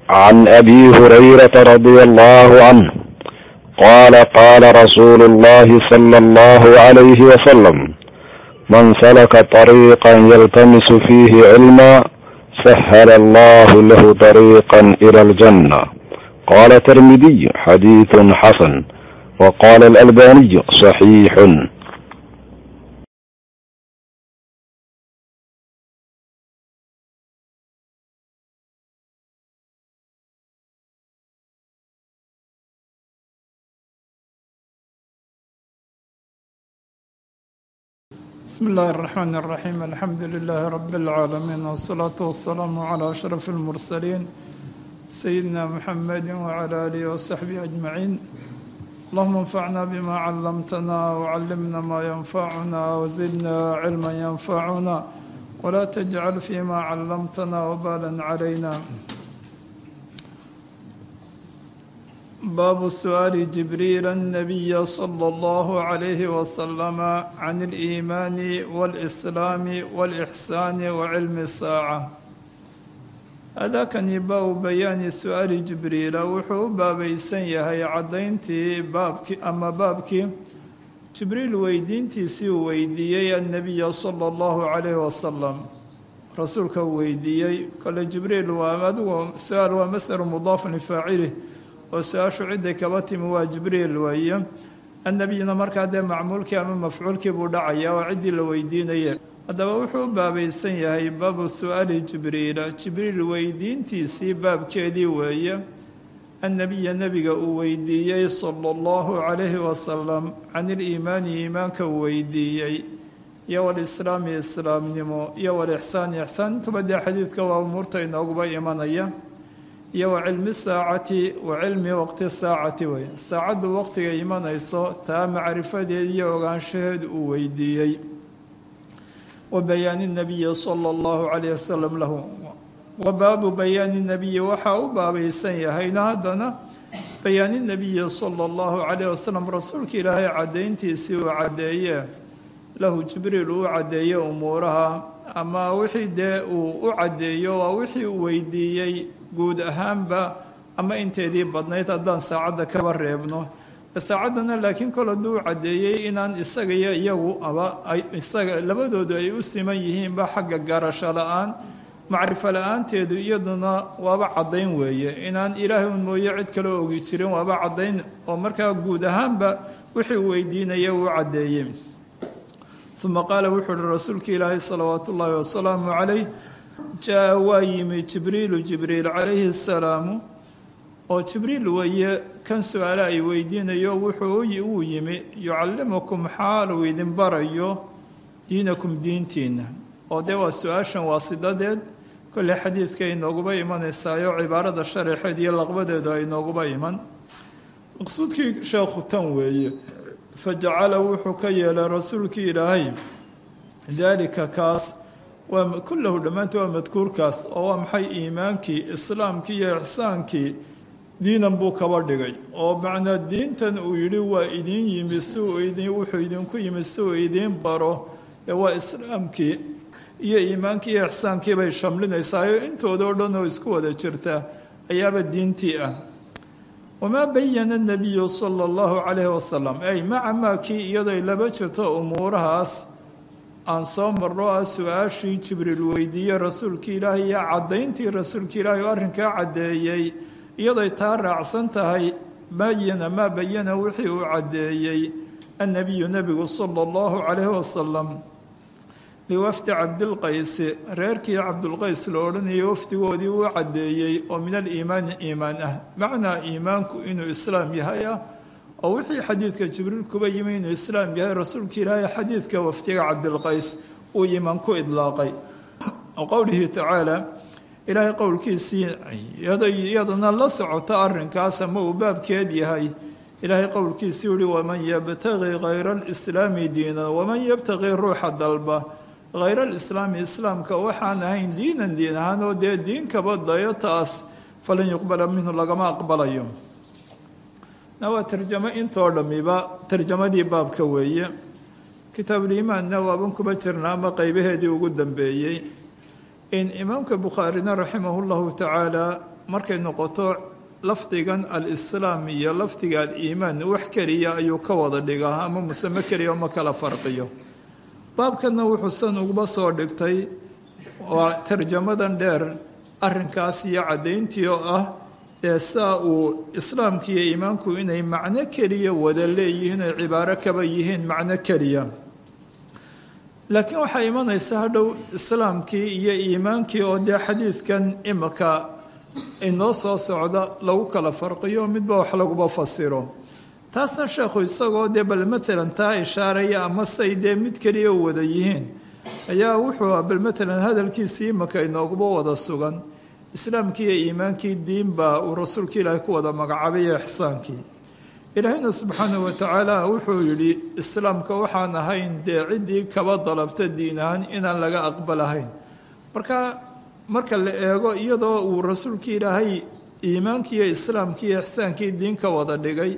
عن ابي هريره رضي الله عنه قال قال رسول الله صلى الله عليه وسلم من سلك طريقا يلتمس فيه علما سهل الله له طريقا الى الجنه قال الترمذي حديث حسن وقال الالباني صحيح بسم الله الرحمن الرحيم الحمد لله رب العالمين والصلاة والسلام على أشرف المرسلين سيدنا محمد وعلى آله وصحبه أجمعين اللهم انفعنا بما علمتنا وعلمنا ما ينفعنا وزدنا علما ينفعنا ولا تجعل فيما علمتنا وبالا علينا باب سؤال جبريل النبي صلى الله عليه وسلم عن الإيمان والإسلام والإحسان وعلم الساعة هذا كان باب بيان سؤال جبريل وحو باب يسنيهي عدينتي بابك أما بابك جبريل ويدينتي سي ويديي النبي صلى الله عليه وسلم رسولك ويديي قال جبريل وامد سؤال ومسأل مضاف لفاعله oo su-aashu cidday kaba timi waa jibriil weeye annabiyina markaa dee macmuulkii ama mafcuulkii buu dhacayaa oo ciddii la weydiinaya haddaba wuxuu u baabaysan yahay baabu su-aali jibriila jibriil weydiintiisii baabkeedii weeye annabiya nebiga uu weydiiyey sala allahu calayhi wasalam can iliimaani iimaanka uu weydiiyey iyo walislaami islaamnimo iyo walixsaani ixsaan intuba dee xadiidka waa umuurta inooguba imanaya iyo wa cilmi saacati wa cilmi waqti saacati wey saacaddu waqtiga imanayso taa macrifadeed iyo ogaanshaheed uu weydiiyey wa bayaani nabiyi sala allahu calayh wasalam lahu wa baabu bayaani nabiyi waxaa u baabaysan yahayna haddana bayaani nabiyi sala allahu calayh wasalam rasuulka ilaahay caddayntiisii uu caddeeye lahu jibriil uu caddeeye umuuraha ama wixii dee uu u caddeeyo waa wixii uu weydiiyey guud ahaanba ama inteedii badnayd haddaan saacadda kaba reebno saacaddana laakiin kol hadduu caddeeyey inaan isaga iyo iyagu aba isaga labadoodu ay u siman yihiinba xagga garasho la-aan macrifo la-aanteedu iyaduna waaba caddayn weeye inaan ilaahay un mooye cid kaloo ogi jirin waaba caddayn oo markaa guud ahaanba wixii uu weydiinaya uu caddeeyey uma qaala wuxuu uhi rasuulka ilaahay salawaatu ullaahi wasalaamu calayh jaa waa yimi jibriilu jibriil calayhi asalaamu oo jibriil weeye kan su-aale ay weydiinayo wuxuu uu yimi yucallimukum xaaluu idin barayo diinakum diintiina oo dee waa su-aashan waasidadeed kolley xadiidka inooguba imanaysaayo cibaarada sharaxeed iyo laqbadeedu ay inooguba iman maqsuudkii sheekhu tan weeye fajacala wuxuu ka yeelay rasuulkii ilaahay daalika kaas waa kullahu dhammaantii waa madkuurkaas oo waa maxay iimaankii islaamkii iyo ixsaankii diinan buu kaba dhigay oo macnaa diintan uu yidhi waa idiin yimi si uu idin wuxuu idinku yimi si uu idiin baro ee waa islaamkii iyo iimaankii iyo ixsaankii bay shamlinaysaayoo intooda o dhan oo isku wada jirta ayaaba diintii ah wamaa bayana nabiyu sala allahu calayhi wasalam ay maca maa kii iyadoy laba jirto umuurahaas aan soo marno ah su-aashii jibriil weydiiyey rasuulkii ilaahay iyo caddayntii rasuulka ilaahay oo arrinkaa caddeeyey iyadoy taa raacsan tahay bayana maa bayana wixii uu caddeeyey annabiyu nebigu sala allahu calayhi wasalam liwafdi cabdilqaysi reerkii cabdulqays la odhanayay wafdigoodii uu caddeeyey oo min aliimaani iimaan ah macnaa iimaanku inuu islaam yahay ah oo wixii xadiidka jibriil kuba yimi inuu islaam yahay rasuulka ilaahay xadiidka wafdiga cabdilqays uu iimaan ku idlaaqay oo qowlihi tacaala ilaahay qowlkiisii iyadana la socota arrinkaas ama uu baabkeed yahay ilaahay qowlkiisii yihi waman yabtaqi hayra alislaami diinan waman yabtaqi ruuxa dalba hayra alislaami islaamka waxaan ahayn diinan diin ahaan oo dee diinkaba dayo taas falan yuqbala minhu lagama aqbalayo na waa tarjamo intoo dhammiba tarjamadii baabka weeye kitaabuliimaanna waaban kuba jirna ama qeybaheedii ugu dambeeyey in imaamka bukhaarina raximah llahu tacaala markay noqoto lafdigan alislaam iyo lafdiga aliimaan wax keliya ayuu ka wada dhigaa ama musame keliya uma kala farqiyo baabkanna wuxuu san uguba soo dhigtay waa tarjamadan dheer arrinkaas iyo caddayntii oo ah ee saa uu islaamka iyo iimaanku inay macno keliya wada leeyihiin ay cibaaro kaba yihiin macno keliya laakiin waxaa imanaysa hadhow islaamkii iyo iimaankii oo dee xadiidkan imika inoo soo socda lagu kala farqiyo midba wax laguba fasiro taasna sheekhu isagoo dee bal matalan taa ishaaraya ama say dee mid keliya wada yihiin ayaa wuxuu bal matalan hadalkiisii imika inooguba wada sugan islaamkii iyo iimaankii diinbaa uu rasuulka ilaahay ku wada magacaabay iyo ixsaankii ilaahayna subxaanahu watacaala wuxuu yidhi islaamka waxaan ahayn dee ciddii kaba dalabta diin ahaan inaan laga aqbalahayn marka marka la eego iyadoo uu rasuulkii ilaahay iimaankii iyo islaamkii iyo ixsaankii diin ka wada dhigay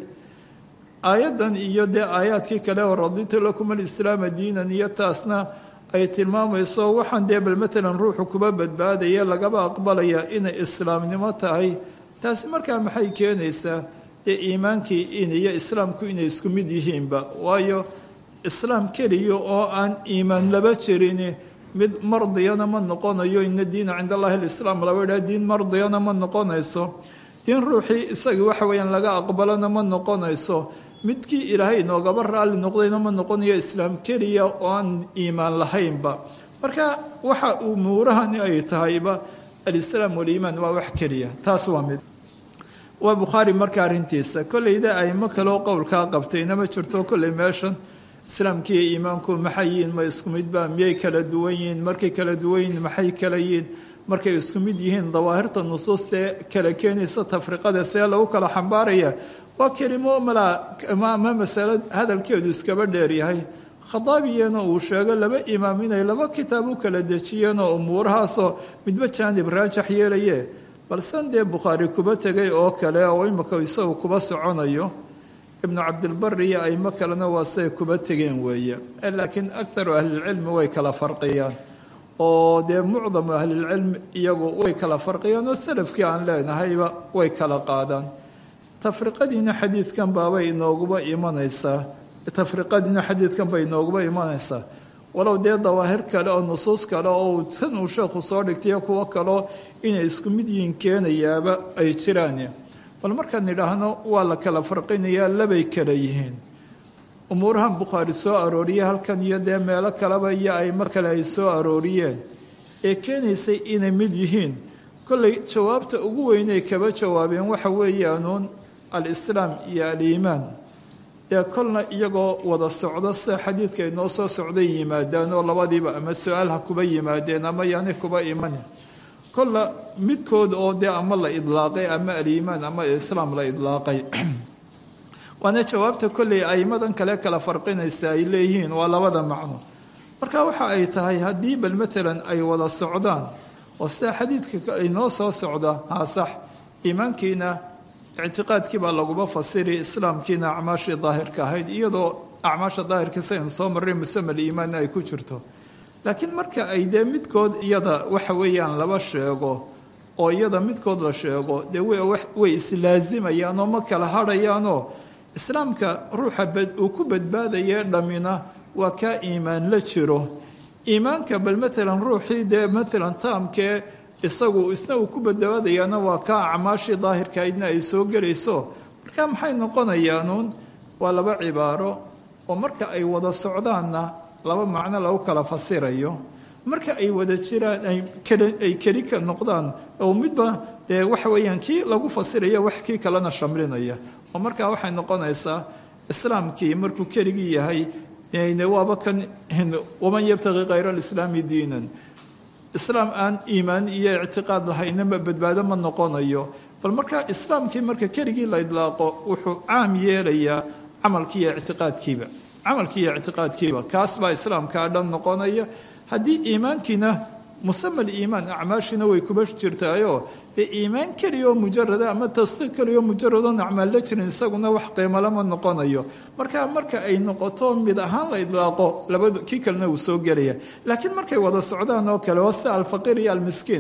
aayaddan iyo dee aayaadkii kale oo raditu lakum alislaama diinan iyo taasna ay tilmaamayso waxaan dee bal matalan ruuxu kuba badbaadaya lagaba aqbalaya inay islaamnimo tahay taasi markaa maxay keenaysaa dee iimaankii in iyo islaamku inay isku mid yihiinba waayo islaam keliya oo aan iimaan laba jirin mid mardiyana ma noqonayo ina diina cind allahi alislaam laba idhaha diin mardiyana ma noqonayso diin ruuxii isagii waxa weeyaan laga aqbalana ma noqonayso midkii ilaahay inoogaba raalli noqdayna ma noqonayo islaam keliya oo aan iimaan lahaynba marka waxa uu muurahani ay tahayba alislaam waliimaan waa wax keliya taas waa mid waa bukhaari marka arrintiisa kolleyda aimo kaleo qowlkaa qabtayna ma jirto kolley meeshan islaamkiiyo iimaanku maxay yihiin ma isku midba miyay kala duwan yihiin markay kala duwan yihiin maxay kala yihiin markay isku mid yihiin dawaahirta nusuustaee kala keenaysa tafriqada see lagu kala xambaaraya waa kelimo malaa ama masalo hadalkeedu iskaba dheeryahay khadaabiyana uu sheego laba imaam inay laba kitaab u kala dejiyeenoo umuurahaasoo midba jaanib raajax yeelaye balsan dee bukhaari kuba tegay oo kale oo imika isagu kuba soconayo ibnu cabdilbari iyo aimo kalena waa siay kuba tegeen weeye laakiin aktaru ahlilcilmi way kala farqiyaan oo dee mucdamu ahlilcilmi iyagu way kala farqiyaan oo salafkii aan leenahayba way kala qaadaan tafriqadiina xadiidkan baabay inooguba imanaysaa tafriqadiina xadiidkan bay inooguba imanaysaa walow dee dawaahir kale oo nusuus kale oo tan uu sheekhu soo dhigtayo kuwo kaleo inay isku mid yihiin keenayaaba ay jiraan bal markaan idhaahno waa la kala farqinayaa labay kala yihiin umuurahan bukhaari soo arooriye halkan iyo dee meelo kaleba iyo aimo kale ay soo arooriyeen ee keenaysay inay mid yihiin kolley jawaabta ugu weynay kaba jawaabeen waxa weeyaanuun alislaam iyo aliimaan dee kolna iyagoo wada socdo sida xadiidka inoo soo socday yimaadaan oo labadiiba ama su-aal ha kuba yimaadeen ama yaani kuba imani kolla midkood oo dee ama la idlaaqay ama aliimaan ama islaam la idlaaqay waana jawaabta kolley aimadan kale kala farqinaysa ay leeyihiin waa labada macno marka waxa ay tahay haddii bal matalan ay wada socdaan oo sida xadiidka inoo soo socda haa sax iimaankiina ictiqaadkii baa laguba fasiri islaamkiina acmaashii daahirka ahayd iyadoo acmaasha daahirka saynu soo marray musama aliimaanna ay ku jirto laakiin marka ay dee midkood iyada waxa weeyaan laba sheego oo iyada midkood la sheego dee way islaazimayaan oo ma kala hadhayaanoo islaamka ruuxa uu ku badbaadaya dhammina waa kaa iimaan la jiro iimaanka bal matalan ruuxii dee matalan taamkee isagu isna uu ku badbaadayaana waa kaa acmaashii daahirkahaydna ay soo gelayso marka maxay noqonayaanuun waa laba cibaaro oo marka ay wada socdaanna laba macno lagu kala fasirayo marka ay wada jiraan ay keli ka noqdaan oo midba dee waxa weeyaan kii lagu fasiraya wax kii kalena shamlinaya oo markaa waxay noqonaysaa islaamkii markuu keligii yahay waaba kan waman yabtaqi khayra alislaami diinan islaam aan iimaan iyo ictiqaad lahaynama badbaado ma noqonayo bal markaa islaamkii marka keligii la idlaaqo wuxuu caam yeelayaa camalkii iyo ictiqaadkiiba camalkii iyo ictiqaadkiiba kaas baa islaamkaa dhan noqonaya haddii iimaankiina musama aliimaan acmaashiina way kuba jirtaayoo dee iimaan keliyaoo mujarada ama tasdiiq keliyaoo mujaradoon acmaal la jirin isaguna wax qiimalama noqonayo marka marka ay noqoto mid ahaan la idlaaqo labadu kii kalena uu soo gelaya laakiin markay wada socdaan oo kale waa sida alfaqiir iyo almiskiin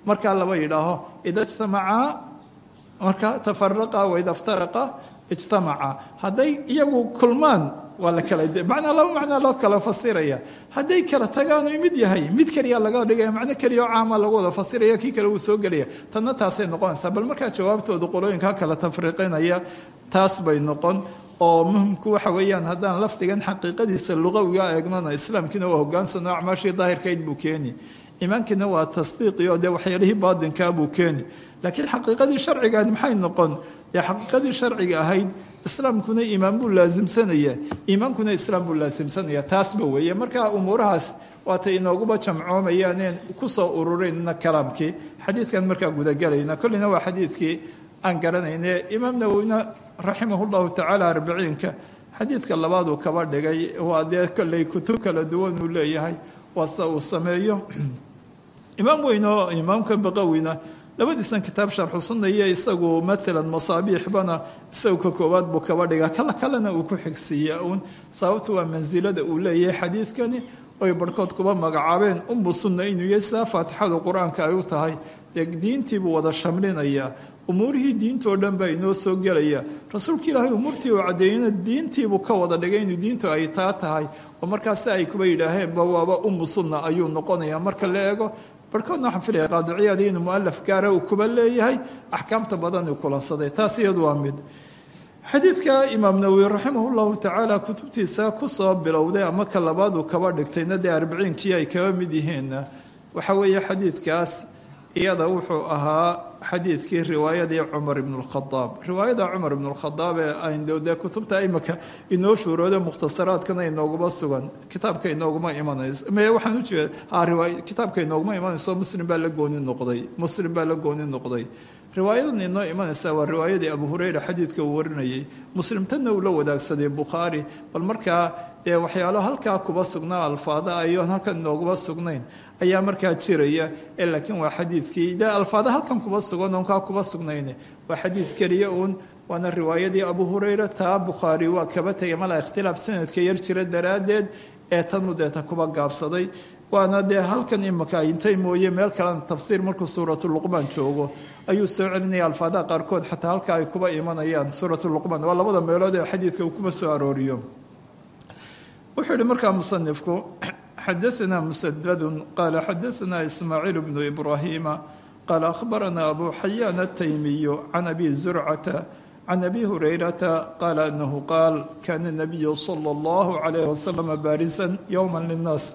markaa laba yidhaaho ida ijtamacaa marka tafaraqa waida iftaraqa ijtamaca hadday iyagu kulmaan waa la kala macnaa laba macnaa loo kala fasiraya hadday kala tagaan u mid yahay mid keliya laga dhigaya macno keliya oo caama lagu wada fasiraya kii kale wuu soo gelaya tanna taasay noqonaysaa bal markaa jawaabtooda qolooyinka kala tafriiqinaya taas bay noqon oo muhimku waxa weeyaan haddaan lafdigan xaqiiqadiisa luqawiga eegnana islaamkiina waa hogaansan oo acmaashii daahirkayd buu keeni iimaankiina waa tasdiiqi oo dee waxyaalihii baadinkaa buu keeni laakiin xaqiiqadii sharcigaad maxay noqon dee xaqiiqadii sharciga ahayd islaamkuna iimaan buu laasimsanaya iimaankuna islaam buu laasimsanaya taasba weeye marka umuurahaas waatay inooguba jamcoomayaaneen kusoo ururayna kalaamkii xadiidkan markaa gudagelayna kolleyna waa xadiidkii aan garanayne imaam nawowina raximah llahu tacaala arbiciinka xadiidka labaaduu kaba dhigay waa dee kolley kutub kala duwan uu leeyahay waase uu sameeyo imaam weyn oo imaamka baqawina labadiisan kitaab sharxu sunna iyo isagu maalan masaabiixbana isagu ka koowaad buu kaba dhigaa kala kalena uu ku xigsiiya uun sababtu waa mansilada uu leeyahay xadiidkani oy barhkood kuba magacaabeen umbu sunna inuu yahay sidaa faatixadu qur-aanka ay u tahay dee diintiibuu wada shamlinayaa umuurihii diintoo dhan baa inoo soo gelaya rasuulka ilaahay umuurtii uu caddeeyena diintiibuu ka wada dhigay inuu diintu ay taa tahay oo markaasi ay kuba yidhaaheenba waaba ummu sunna ayuu noqonayaa marka la eego barhkoodna waxaan filaya qaadiciyaadii inuu mualaf gaara uu kuba leeyahay axkaamta badan uu kulansaday taas iyadu waa mid xadiidka imaam nawowi raximah llahu tacaala kutubtiisa kusoo bilowday ama ka labaad uu kaba dhigtayna dee arbiciinkii ay kaba mid yihiinna waxa weeye xadiidkaas iyada wuxuu ahaa xadiidkii riwaayadii cumar ibn lkhadaab riwaayada cumar ibn lkhadaab ee aynu dee kutubta imika inoo shuurooda mukhtasaraadkana inooguma sugan kitaabka inooguma imanayso me waxaan ujeeda kitaabka inooguma imanayso muslim baa la gooni noqday muslim baa la gooni noqday riwaayadan inoo imanaysa waa riwaayadii abu hureyra xadiidka uu warinayay muslimtanna uu la wadaagsaday bukhaari bal markaa dee waxyaalo halkaa kuba sugnaa alfaada ayoon halkan inooguma sugnayn ayaa markaa jiraya ee laakiin waa xadiidkii dee alfaada halkan kuba sugan oon kaa kuba sugnayn waa xadiid keliya uun waana riwaayadii abu hureyra taa bukhaari waa kaba tegay malaa ikhtilaaf sanadka yar jira daraaddeed ee tanu deeta kuba gaabsaday waana dee halkan imaka intay mooye meel kalena tafsiir markuu suuratuluqmaan joogo ayuu soo celinaya alfaadaha qaarkood xataa halka ay kuba imanayaan suuratuluqmaan waa labada meelood ee xadiidka uu kuba soo arooriyo wuxuu yihi markaa musanifku xadaثna musadadu qaala xadaثna ismaaciil bnu ibrahima qaala akhbarana abu xayaan ataymiyu can abi zurcata can abi hurayrata qaala anahu qaal kana nabiyu salى اllahu عalayh wasalam baarisan yowma linaas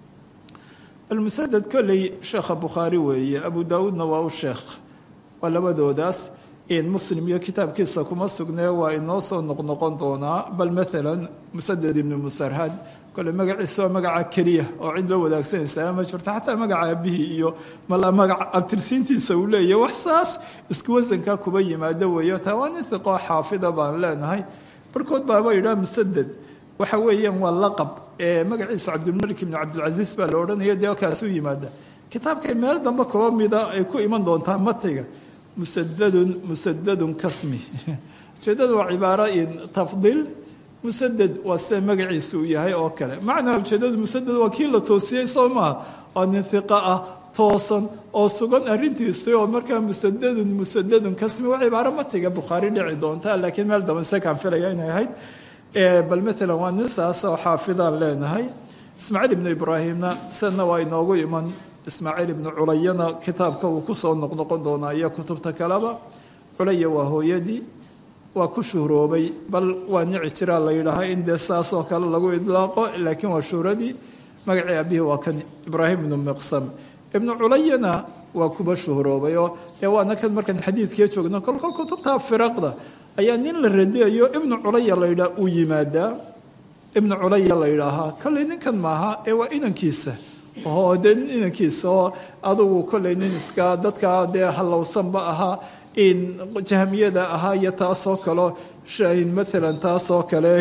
almusadad kolley sheekha bukhaari weeye abu daawuudna waa u sheekh waa labadoodaas in muslim iyo kitaabkiisa kuma sugnee waa inoo soo noqnoqon doonaa bal maalan musadad ibnu musarhad kole magaciisa waa magaca keliya oo cid la wadaagsanaysaa ma jirto xataa magaca aabihii iyo mala magaca abtirsiintiisa uu leeyahy wax saas isku wasankaa kuba yimaado weeyo taa waa nin hiqoo xaafida baan leenahay barhkood baaba yidhaha musadad waxa weeyaan waa laqab ee magaciisa cabdilmalik ibnu cabdilcasiis baa la odhanaya dee kaasuu yimaada kitaabkay meel dambe kaba mida ay ku iman doontaa matiga musadadun musadadun kasmi ujeedada waa cibaaro in tafdiil musadad waa sida magaciisa uu yahay oo kale macnaa ujeedadu musadad waa kii la toosiyey soo maaha waa nin hiqa ah toosan oo sugan arrintiisu oo markaa musadadun musadadun kasmi waa cibaaro matiga bukhaari dhici doonta laakiin meel dambe sekaan filaya inay ahayd bal maalan waa nin saas oo xaafidaan leenahay ismaaciil ibnu ibraahimna sidna waa inoogu iman ismaaciil ibnu culayana kitaabka uu kusoo noqnoqon doonaa iyo kutubta kaleba culaya waa hooyadii waa ku shuhroobay bal waa nici jiraa la yidhaahaa in dee saasoo kale lagu idlaaqo laakiin waa shuhradii magacii abihi waa kan ibraahim ibnu miqsam ibnu culayana waa kuba shuhroobay oo dee waana kan markaan xadiidkii joogno kolkol kutubta firaqda ayaa nin la radiyayo ibnu culaya la yidhaha uu yimaadaa ibnu culaya la yidhaahaa kolley ninkan maaha ee waa inankiisa oo dee nin inankiisa oo adugu kolley nin iska dadka dee hallowsanba ahaa in jahmiyada ahaa iyo taasoo kaleo maalan taasoo kale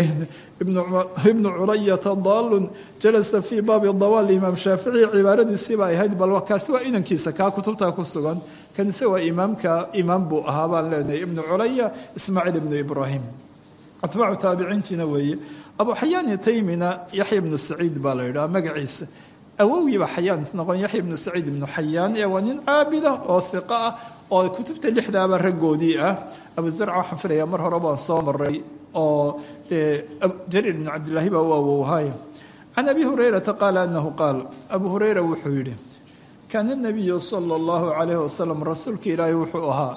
ibnu culayata daalun jalasa fii baabi dawaal imaam shaafici cibaaradiisiiba ay ahayd bal kaasi waa inankiisa kaa kutubtaa ku sugan kanise waa imaamka imaam buu ahaa baan leenahay ibnu culaya ismaaciil ibnu ibraahim atbaacu taabiciintiina weeye abu xayaan taymina yaxya ibnu saciid baa la yidhaha magaciisa awowgiiba xayaan isnoqon yaxya ibnu saciid ibnu xayaan ee waa nin caabida oo hiqo ah oo kutubta lixdaaba raggoodii ah abu zarca waxaan filayaa mar hore baan soo maray oo dee jariir ibnu cabdillaahi baa u awowhaaya can abi hurayrata qaala anahu qaal abu hureyra wuxuu yidhi kaana nabiyu sala allahu calayhi wasalam rasuulka ilaahay wuxuu ahaa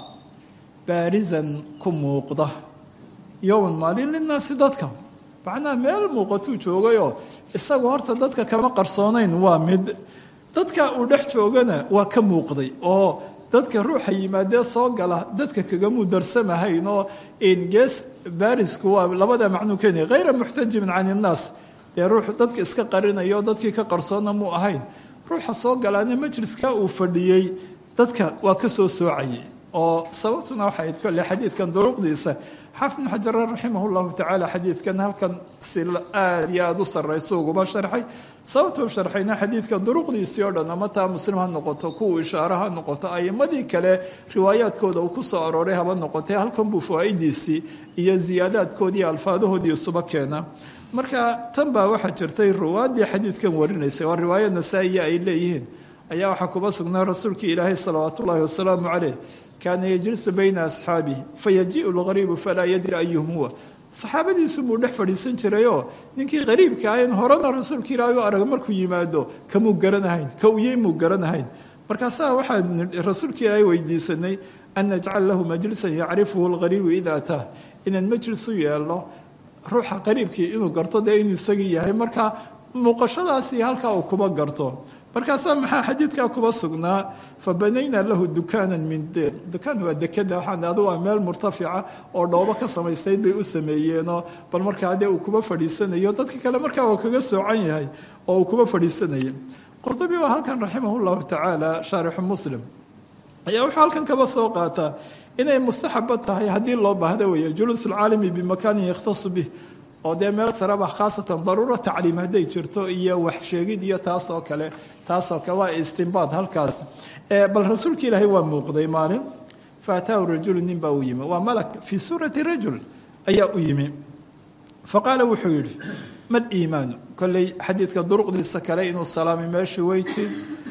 baarisan ku muuqda yowman maalin linnaasi dadka macnaha meel muuqatuu joogayoo isagu horta dadka kama qarsoonayn waa mid dadka uu dhex joogana waa ka muuqday oo dadka ruuxa yimaadee soo gala dadka kagamuu darsamahayn oo gees baarisku waa labada macnuu keenaya hayra muxtajibin can innaas dee ruux dadka iska qarinayo dadkii ka qarsoonna muu ahayn ruuxa soo galaana majliska uu fadhiyey dadka waa ka soo soocayay oo sababtuna waxay kolle xadiidkan duruqdiisa xafid bn xajar raximah llahu tacaala xadiidkan halkan si aada iyo aada u sarrayso uguba sharxay sababtuu sharxayna xadiidka duruqdiisii oo dhan ama taa muslim ha noqoto kuwa ishaare ha noqoto ayimadii kale riwaayaadkooda uu ku soo arooray haba noqotay halkan buu fawaa'idiisii iyo ziyaadaadkoodii alfaadahoodii isuba keena marka tan baa waxaa jirtay ruwaaddii xadiidkan warinaysay waa riwaaya nasaa-iya ay leeyihiin ayaa waxaa kuba sugnaa rasuulkii ilaahay salawaat ullaahi wasalaamu caleyh kaana yajlisu bayna asxaabihi fayajiiu lgariibu falaa yadri ayuhum huwa saxaabadiisu buu dhex fadhiisan jirayoo ninkii qariibka ahayn horena rasuulka ilaahay u arag markuu yimaado kamuu garanahayn ka uyey muu garanahayn markaasaa waxaan rasuulka ilaahay weydiisanay an najcal lahu majlisan yacrifuhu lgariibu ida ataah inaan majlis u yeelno ruuxa qariibkii inuu garto dee inuu isagii yahay marka muuqashadaasi halkaa uu kuba garto markaasaa maxaa xadiidkaa kuba sugnaa fa banaynaa lahu dukaanan min deer dukaan waa dekada waxaan adu waa meel murtafica oo dhoobo ka samaystayd bay u sameeyeenoo bal markaa dee uu kuba fadhiisanayo dadka kale markaa waa kaga soocan yahay oo uu kuba fadhiisanaya qurdubi waa halkan raximah llahu tacaala shaarixu muslim ayaa wuxuu halkan kaba soo qaataa inay mustaxaba tahay haddii loo baahda weeye juluus alcaalami bimakaanin yakhtasu bih oo dee meel saraba khaasatan daruuro tacliim hadday jirto iyo wax sheegid iyo taasoo kale taasoo kale waa istimbaad halkaas bal rasuulka ilaahay waa muuqday maalin faataahu rajulu nin baa u yimi waa malak fii suurati rajul ayaa u yimi faqaala wuxuu yidhi mal iimaanu kolley xadiidka duruqdiisa kale inuu salaamay meeshii weyti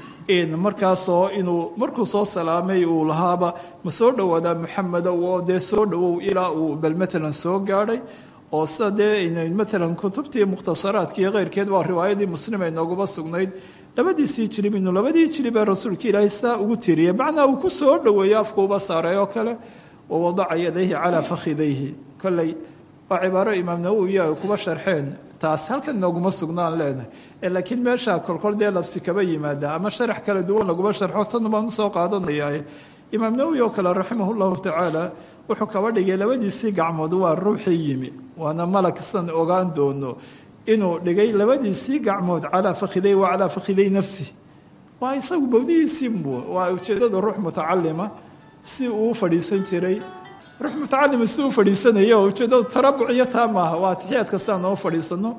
markaasoo inuu markuu soo salaamay uu lahaaba ma soo dhowaadaa muxameda oo dee soo dhowow ilaa uu bal matalan soo gaadhay oo sida dee matalan kutubtii mukhtasaraadka iyo keyrkeed waa riwaayadii muslim ay nooguba sugnayd labadiisii jilib inuu labadii jilib ee rasuulka ilaahay saa ugu tiriyay macnaa uu ku soo dhoweeyo afkuuba saaray oo kale wa wadaca yadayhi calaa fakhidayhi kolley waa cibaaro imaam nawowi ay kuba sharxeen taas halkan nooguma sugnaan leenahay laakiin meesha kolkol dee labsi kaba yimaada ama sharax kala duwan laguma sharxo tan baan usoo qaadanayaa imaam nawowi oo kale raximah llahu tacaala wuxuu kaba dhigay labadiisii gacmood waa ruuxii yimi waana malak san ogaan doono inuu dhigay labadiisii gacmood calaa fakhiday wa calaa fakhiday nafsi waa isagu bowdihiisiibu waa ujeedada ruux mutacalima si uu fadhiisan jiray ruux mutacalima si uu fadhiisanayo ujeedadu tarabuc iyo taa maaha waa atixiyaadka si aan noo fadhiisano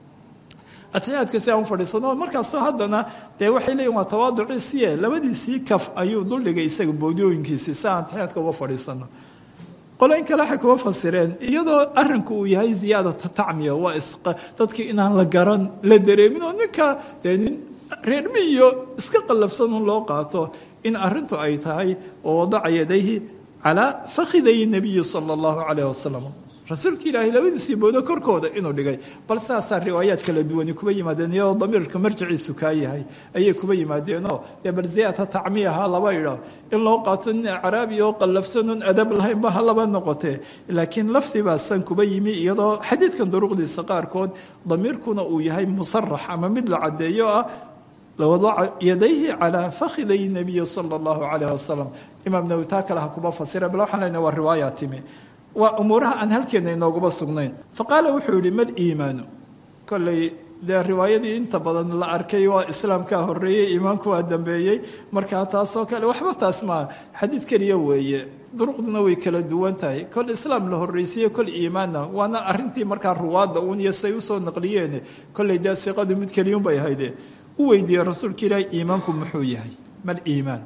atixiyaadka si aan u fadhiisano markaasoo haddana dee waxay leeyihin waa tawaaduciisiye labadiisii kaf ayuu duldhigay isaga bowdiyooyinkiisii si aan atixiyaadka uga fadhiisano qoloyin kale waxay kuba fasireen iyadoo arinku uu yahay ziyaadata tacmiya waa dadkii inaan la garan la dareemin oo ninka dee nin reermi iyo iska qallafsanun loo qaato in arintu ay tahay oo wadaca yadayhi calaa fakhiday nabiyi sala allahu calayh wasalam rasuulka ilaahay labadiisii boodo korkooda inuu dhigay bal saasaa riwaayaad kala duwani kuba yimaadeen iyadoo damiirka marjiciisu kaa yahay ayay kuba yimaadeenoo dee bal ziyaadta tacmiyaha laba idho in loo qaato nin acraabi oo qallafsanon adab lahaynba ha laba noqotee laakiin lafdibaa san kuba yimi iyadoo xadiidkan duruqdiisa qaarkood damiirkuna uu yahay musarax ama mid la caddeeyo ah lawadaca yadayhi calaa fakhiday nabiyi sala allahu calayh wasalam imaam nawi taa kale ha kuba fasira bal waxaan leenahay waa riwaaya timi waa umuuraha aan halkeena inooguba sugnayn faqaala wuxuu yihi mal iimaanu kolley dee riwaayadii inta badan la arkay waa islaamkaa horeeyey iimaanku waa dambeeyey markaa taasoo kale waxba taas maa xadiid keliya weeye duruqduna way kala duwan tahay kol islaam la horreysiiye kol iimaanna waana arintii markaa ruwaadda uun iyo say usoo naqliyeene kolley dee siqadu mid keliyun bay hayde u weydiiyey rasuulka ilaahi iimaanku muxuu yahay mal iimaan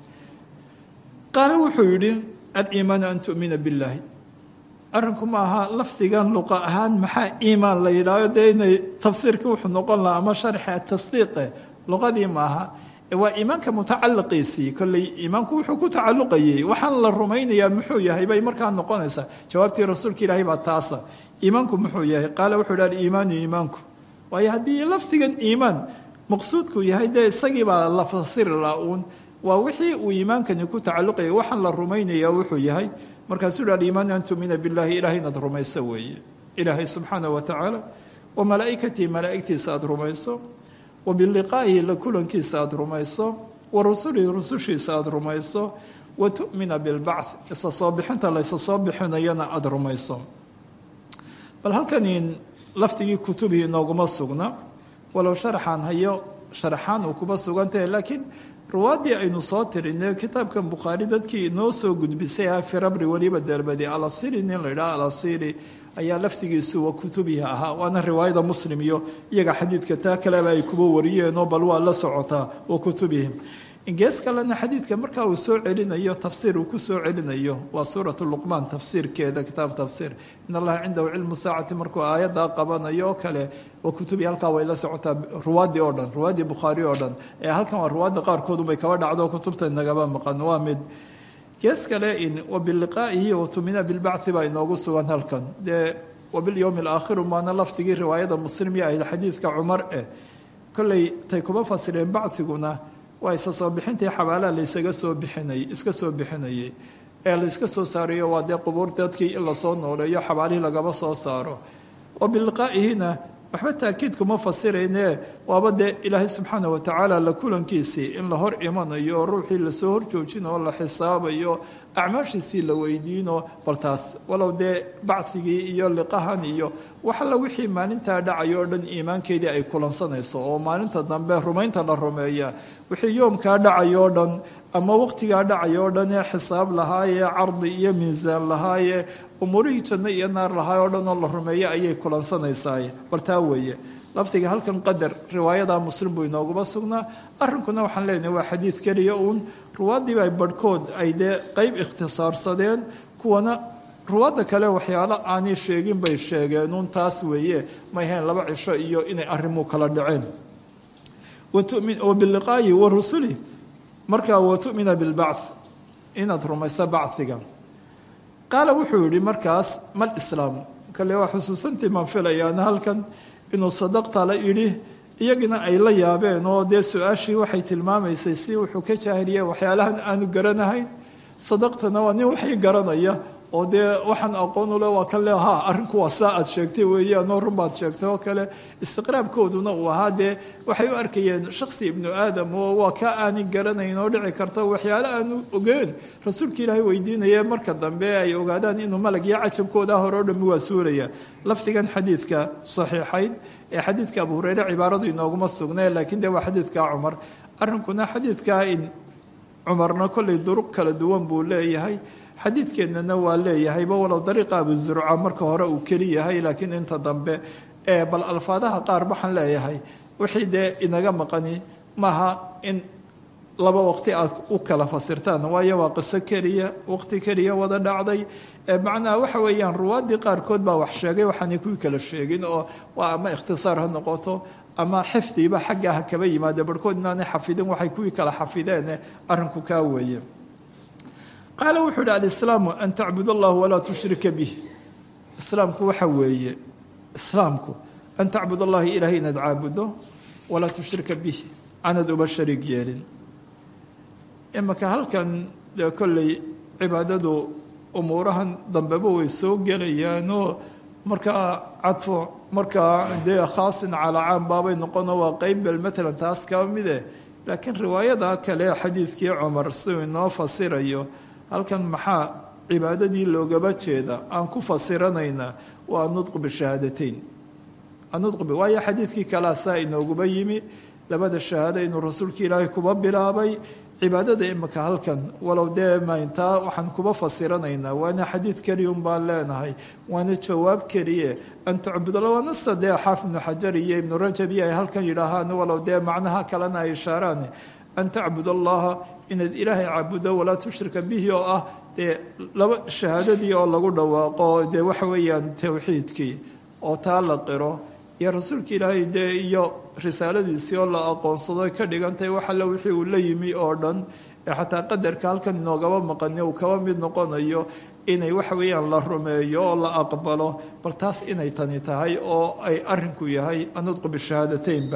qaale wuxuu yidhi aliimaanu an tu'mina billaahi arrinku ma aha lafdigan luqa ahaan maxaa iimaan la yidhaaho dee inay tafsiirka wuxuu noqon lahaa ama sharxa tasdiiqe luqadii maaha waa iimaanka mutacaliqiisii kolley iimaanku wuxuu ku tacaluqayey waxaan la rumaynayaa muxuu yahay bay markaa noqonaysaa jawaabtii rasuulka ilaahay baa taasa iimaanku muxuu yahay qaala wuxuu idhi aliimaanu iimaanku waayo haddii lafdigan iimaan maqsuudku yahay dee isagii baa la fasiri la uun waa wixii uu iimaankani ku tacaluqayay waxaan la rumaynayaa wuxuu yahay markaasuu hi aliimaanu an tumina billahi ilahay inaad rumayso weeye ilaahay subxaana wa tacaala wa malaa'ikatii malaa'igtiisa aada rumayso wa biliqaa'ihi la kulankiisa aada rumayso wa rusulihi rusushiisa aada rumayso wa tu'mina bilbacth isa soo bixinta laysa soo bixinayana aada rumayso bal halkani lafdigii kutubihii nooguma sugna walow sharaxaan hayo sharaxaan uu kuba sugantahay laakiin ruwaaddii aynu soo tirinay kitaabkan bukhaari dadkii inoo soo gudbisay ah firabri weliba derbadi alasili nin la yidhaha alasili ayaa lafdigiisu wa kutubihi ahaa waana riwaayada muslim iyo iyaga xadiidka taa kaleba ay kuba wariyeenoo bal waa la socotaa wa kutubihi gees kalena xadiidka marka uu soo celinayo tafsiir uu ku soo celinayo waa suuratu luqmaan tafsiirkeeda kitaab tafsiir in allaha cindahu cilmu saacati markuu aayaddaa qabanayo oo kale wa kutubii halkaa way la socotaa ruwaaddii oo dhan ruwaaddii bukhaari oo dhan ee halkan waa ruwaadda qaarkoodubay kaba dhacdo kutubta nagaba maqan waa mid gees kale in wabiliqaa'ihi watumina bilbacthi baa inoogu sugan halkan dee wabilyowmi alaakhiru maana lafdigii riwaayada muslimya ahayd xadiidka cumar eh kolley tay kuma fasireen baciguna waa isa soo bixintii xabaalaha laysaga soo bixinay iska soo bixinayay ee layska soo saarayo waa dee qubuur dadkii in lasoo nooleeyo xabaalihii lagaba soo saaro wa biliqaa'ihina waxba taakiid kuma fasirayne waaba dee ilaahay subxaana watacaala la kulankiisii in la hor imanayo oo ruuxii lasoo horjoojin oo la xisaabayo acmaashiisii la weydiino bal taas walow dee bacigii iyo liqahan iyo waxalla wixii maalintaa dhacayo o dhan iimaankeedii ay kulansanayso oo maalinta dambe rumaynta la rumeeya wixii yoomkaa dhacayo o dhan ama waqtigaa dhacayo o dhan ee xisaab lahaayee cardi iyo miisaan lahaayee umuurihii janno iyo naar lahaay oo dhan oo la rumeeyo ayay kulansanaysaa bal taa weeye lafdiga halkan qadar riwaayada muslim buu inooguma sugnaa arrinkuna waxaan leenahay waa xadiid keliya uun ruwaaddiiba barhkood ay dee qeyb ikhtisaarsadeen kuwana ruwaadda kale waxyaalo aanay sheegin bay sheegeen uun taas weeye may hayn laba cisho iyo inay arrimu kala dhaceen wa biliqaayi wa rusuli markaa wa tu'mina bilbacth inaad rumayso bachiga qaala wuxuu yihi markaas mal islaam kale waa xusuusantii maan filayaan halkan inuu sadaqta la idhi iyagina ay la yaabeen oo dee su-aashii waxay tilmaamaysay si wuxuu ka jaahiliya waxyaalahan aanu garanahayn sadaqtana waa nin waxii garanaya oo dee waxaan aqoon ule waa kan le ha arrinku waa saa aad sheegtay weeyaanoo run baad sheegtay oo kale istiqraabkooduna uu ahaa dee waxay u arkayeen shaksi ibnu aadam oo waa ka aanin garanayn oo dhici karta waxyaale aanu ogeen rasuulka ilaahay weydiinaya marka dambe ay ogaadaan inuu malag iyo cajabkooda hore o dhami waa suulaya lafdigan xadiidka saxiixayn ee xadiidka abu hureyre cibaaradu inooguma sugnee laakiin dee waa xadiidka cumar arrinkuna xadiidka in cumarna kollay duruq kala duwan buu leeyahay xadiidkeennana waa leeyahayba walow dariiqa abuzurca marka hore uu keli yahay laakiin inta dambe ee bal alfaadaha qaar waxaan leeyahay wixii dee inaga maqani maaha in laba waqti aad u kala fasirtaan waayo waa qiso keliya waqti keliya wada dhacday macnaha waxa weeyaan ruwaaddii qaarkood baa wax sheegay waxaanay kuwii kala sheegin oo waa ama ikhtisaar ha noqoto ama xifdiba xagga ha kaba yimaade barhkood inaanay xafidin waxay kuwii kala xafideene arrinku kaa weeye qaala wuxuu ihi alislaamu an tacbud allah walaa tushrika bih islaamku waxa weeye islaamku an tacbud allahi ilahay inaad caabudo walaa tushrika bih aanad uba shariig yeelin imaka halkan dee kolley cibaadadu umuurahan dambeba way soo gelayaanoo markaa cadfo markaa dee khaasin calaa caam baabay noqono waa qeyb bel matalan taas kaba mide laakiin riwaayada kale xadiidkii cumar siuu inoo fasirayo halkan maxaa cibaadadii loogaba jeeda aan ku fasiranaynaa waa anudqu bishahaadateyn anudqu waayo xadiidkii kalea saa inooguba yimi labada shahaado inuu rasuulka ilaahay kuba bilaabay cibaadada imika halkan walow dee mayntaa waxaan kuba fasiranaynaa waana xadiid keliyun baan leenahay waana jawaab keliye an tacbudalla waana sida dee xaafid ibnu xajar iyo ibnu rajab iyo ay halkan yidhaahaan walow dee macnaha kalena ay ishaaraan an tacbud allaha inaad ilaahay caabudo walaa tushrika bihi oo ah dee laba shahaadadii oo lagu dhawaaqo dee waxa weeyaan towxiidkii oo taa la qiro iyo rasuulka ilaahay dee iyo risaaladiisii oo la aqoonsado ka dhigantahay wax alle wixii uu la yimi oo dhan ee xataa qadarka halkan inoogaba maqani uu kaba mid noqonayo inay waxa weeyaan la rumeeyo oo la aqbalo bal taas inay tani tahay oo ay arinku yahay anudqu bishahaadateynba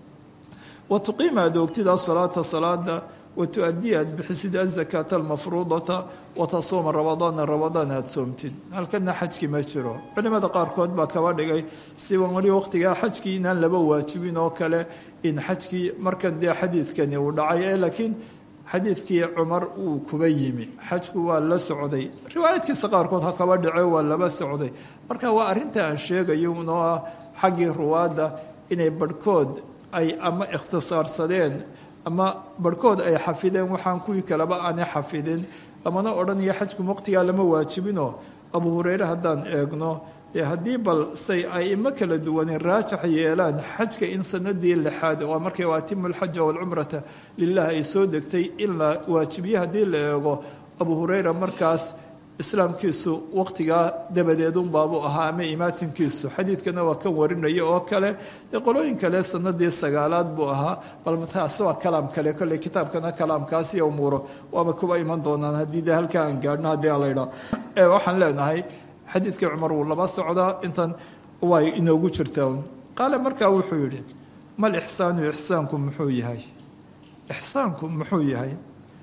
wa tuqiima aad oogtida salaata salaada wa tu-adii aad bixisid azakaata almafruudata wa tasuuma ramadaana ramadaan aada soomtid halkana xajki ma jiro culimada qaarkood baa kaba dhigay siban weli waqtigaa xajkii inaan laba waajibin oo kale in xajkii markan dee xadiidkani uu dhacay ee laakiin xadiidkii cumar uu kuba yimi xajku waa la socday riwaayadkiisa qaarkood ha kaba dhace waa laba socday marka waa arrinta aan sheegayo unoo ah xaggii ruwaadda inay barhkood ay ama ikhtisaarsadeen ama barhkood ay xafideen waxaan kuwii kaleba aanay xafidin lamana odhanayo xajku waqtigaa lama waajibinoo abu hureyre haddaan eegno dee haddii bal say aimo kala duwanin raajax yeelaan xajka in sanadii lixaad oo markay atimu lxaja walcumrata lilah ay soo degtay in la waajibiye haddii la eego abu hureyra markaas islaamkiisu waqtigaa dabadeedunbaabuu ahaa ama imaatinkiisu xadiidkana waa kan warinaya oo kale dee qolooyin kale sanadii sagaalaad buu ahaa bal taas waa kalaam kale kolley kitaabkana kalaamkaas iyo umuuro waaba kuba iman doonaan haddii de halkaa aan gaadhno haddii alaydha waxaan leenahay xadiidkii cumar wuu laba socdaa intan way inoogu jirtaa qaale markaa wuxuu yidhi mal ixsaanu ixsaanku muxuu yahay ixsaanku muxuu yahay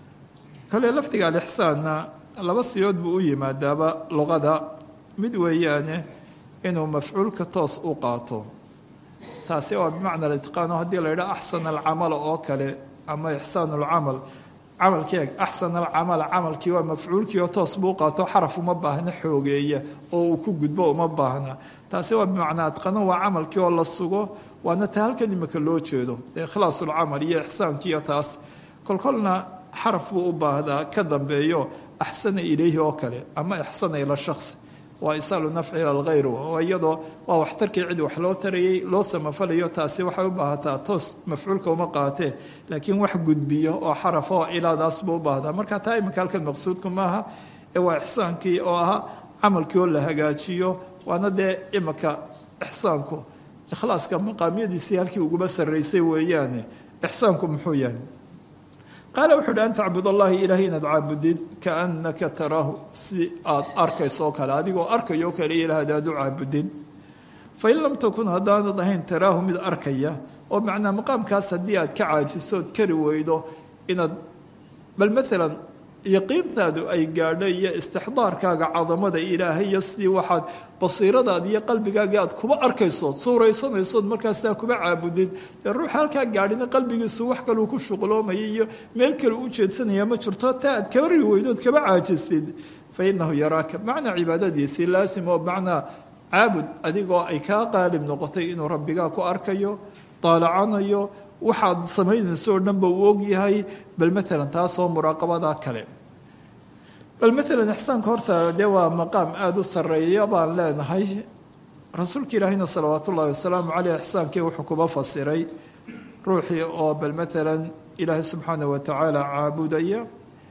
kale lafdiga alixsaanna laba siyood buu u yimaadaaba luqada mid weeyaane inuu mafcuulka toos u qaato taasi waa bimacna alitqaano haddii la yidhaha axsan alcamala oo kale ama ixsaan alcamal camalkii eg axsan alcamala camalkii waa mafcuulkii oo toos buu qaato xaraf uma baahna xoogeeya oo uu ku gudbo uma baahna taasi waa bimacnaa adqano waa camalkii oo la sugo waana ta halkan imika loo jeedo ikhlaasulcamal iyo ixsaankiiyo taas kolkolna xaraf buu u baahdaa ka dambeeyo axsana ilayhi oo kale ama ixsana ila shakhsi waa isaalu nafci ila lghayr iyadoo waa waxtarkii cid wax loo tarayay loo samafalayo taasi waxay u baahataa toos mafcuulka uma qaatee laakiin wax gudbiyo oo xaraf oo ilaadaas buu u baahdaa marka taa iminka halkan maqsuudku maaha ee waa ixsaankii oo ahaa camalkii oo la hagaajiyo waana dee iminka ixsaanku ikhlaaska maqaamyadiisii halkii uguba sarraysay weeyaane ixsaanku muxuu yahay qaala wuxuu uhi an tacbud allahi ilaahay inaad caabudid kaannaka taraahu si aad arkayso oo kale adigoo arkayo o kale ilaah adaad u caabudid fain lam takun haddaanad ahayn taraahu mid arkaya oo macnaa maqaamkaas haddii aad ka caajisood kari weydo inaad bal maalan yaqiintaadu ay gaadho iyo istixdaarkaaga cadamada ilaahay iyo sidii waxaad basiiradaad iyo qalbigaaga aad kuba arkaysood suuraysanaysood markaasaa kuba caabudid dee ruuxa halkaa gaadhina qalbigiisu wax kaluu ku shuqloomaya iyo meel kale u jeedsanaya ma jirto taa aad kaba ri weydood kaba caajistid fa inahu yaraaka macnaa cibaadadiisii laasim oo macnaa caabud adigoo ay kaa qaalib noqotay inuu rabbigaa ku arkayo daalacanayo waxaad samaynayso oo dhanba uu ogyahay bal maalan taasoo muraaqabada kale bal maalan ixsaanka horta dee waa maqaam aada u sarreeya baan leenahay rasuulka ilaahina salawaatu ullahi wasalaamu caleyh ixsaankii wuxuu kuba fasiray ruuxii oo bal maalan ilaahay subxaana wa tacaala caabudaya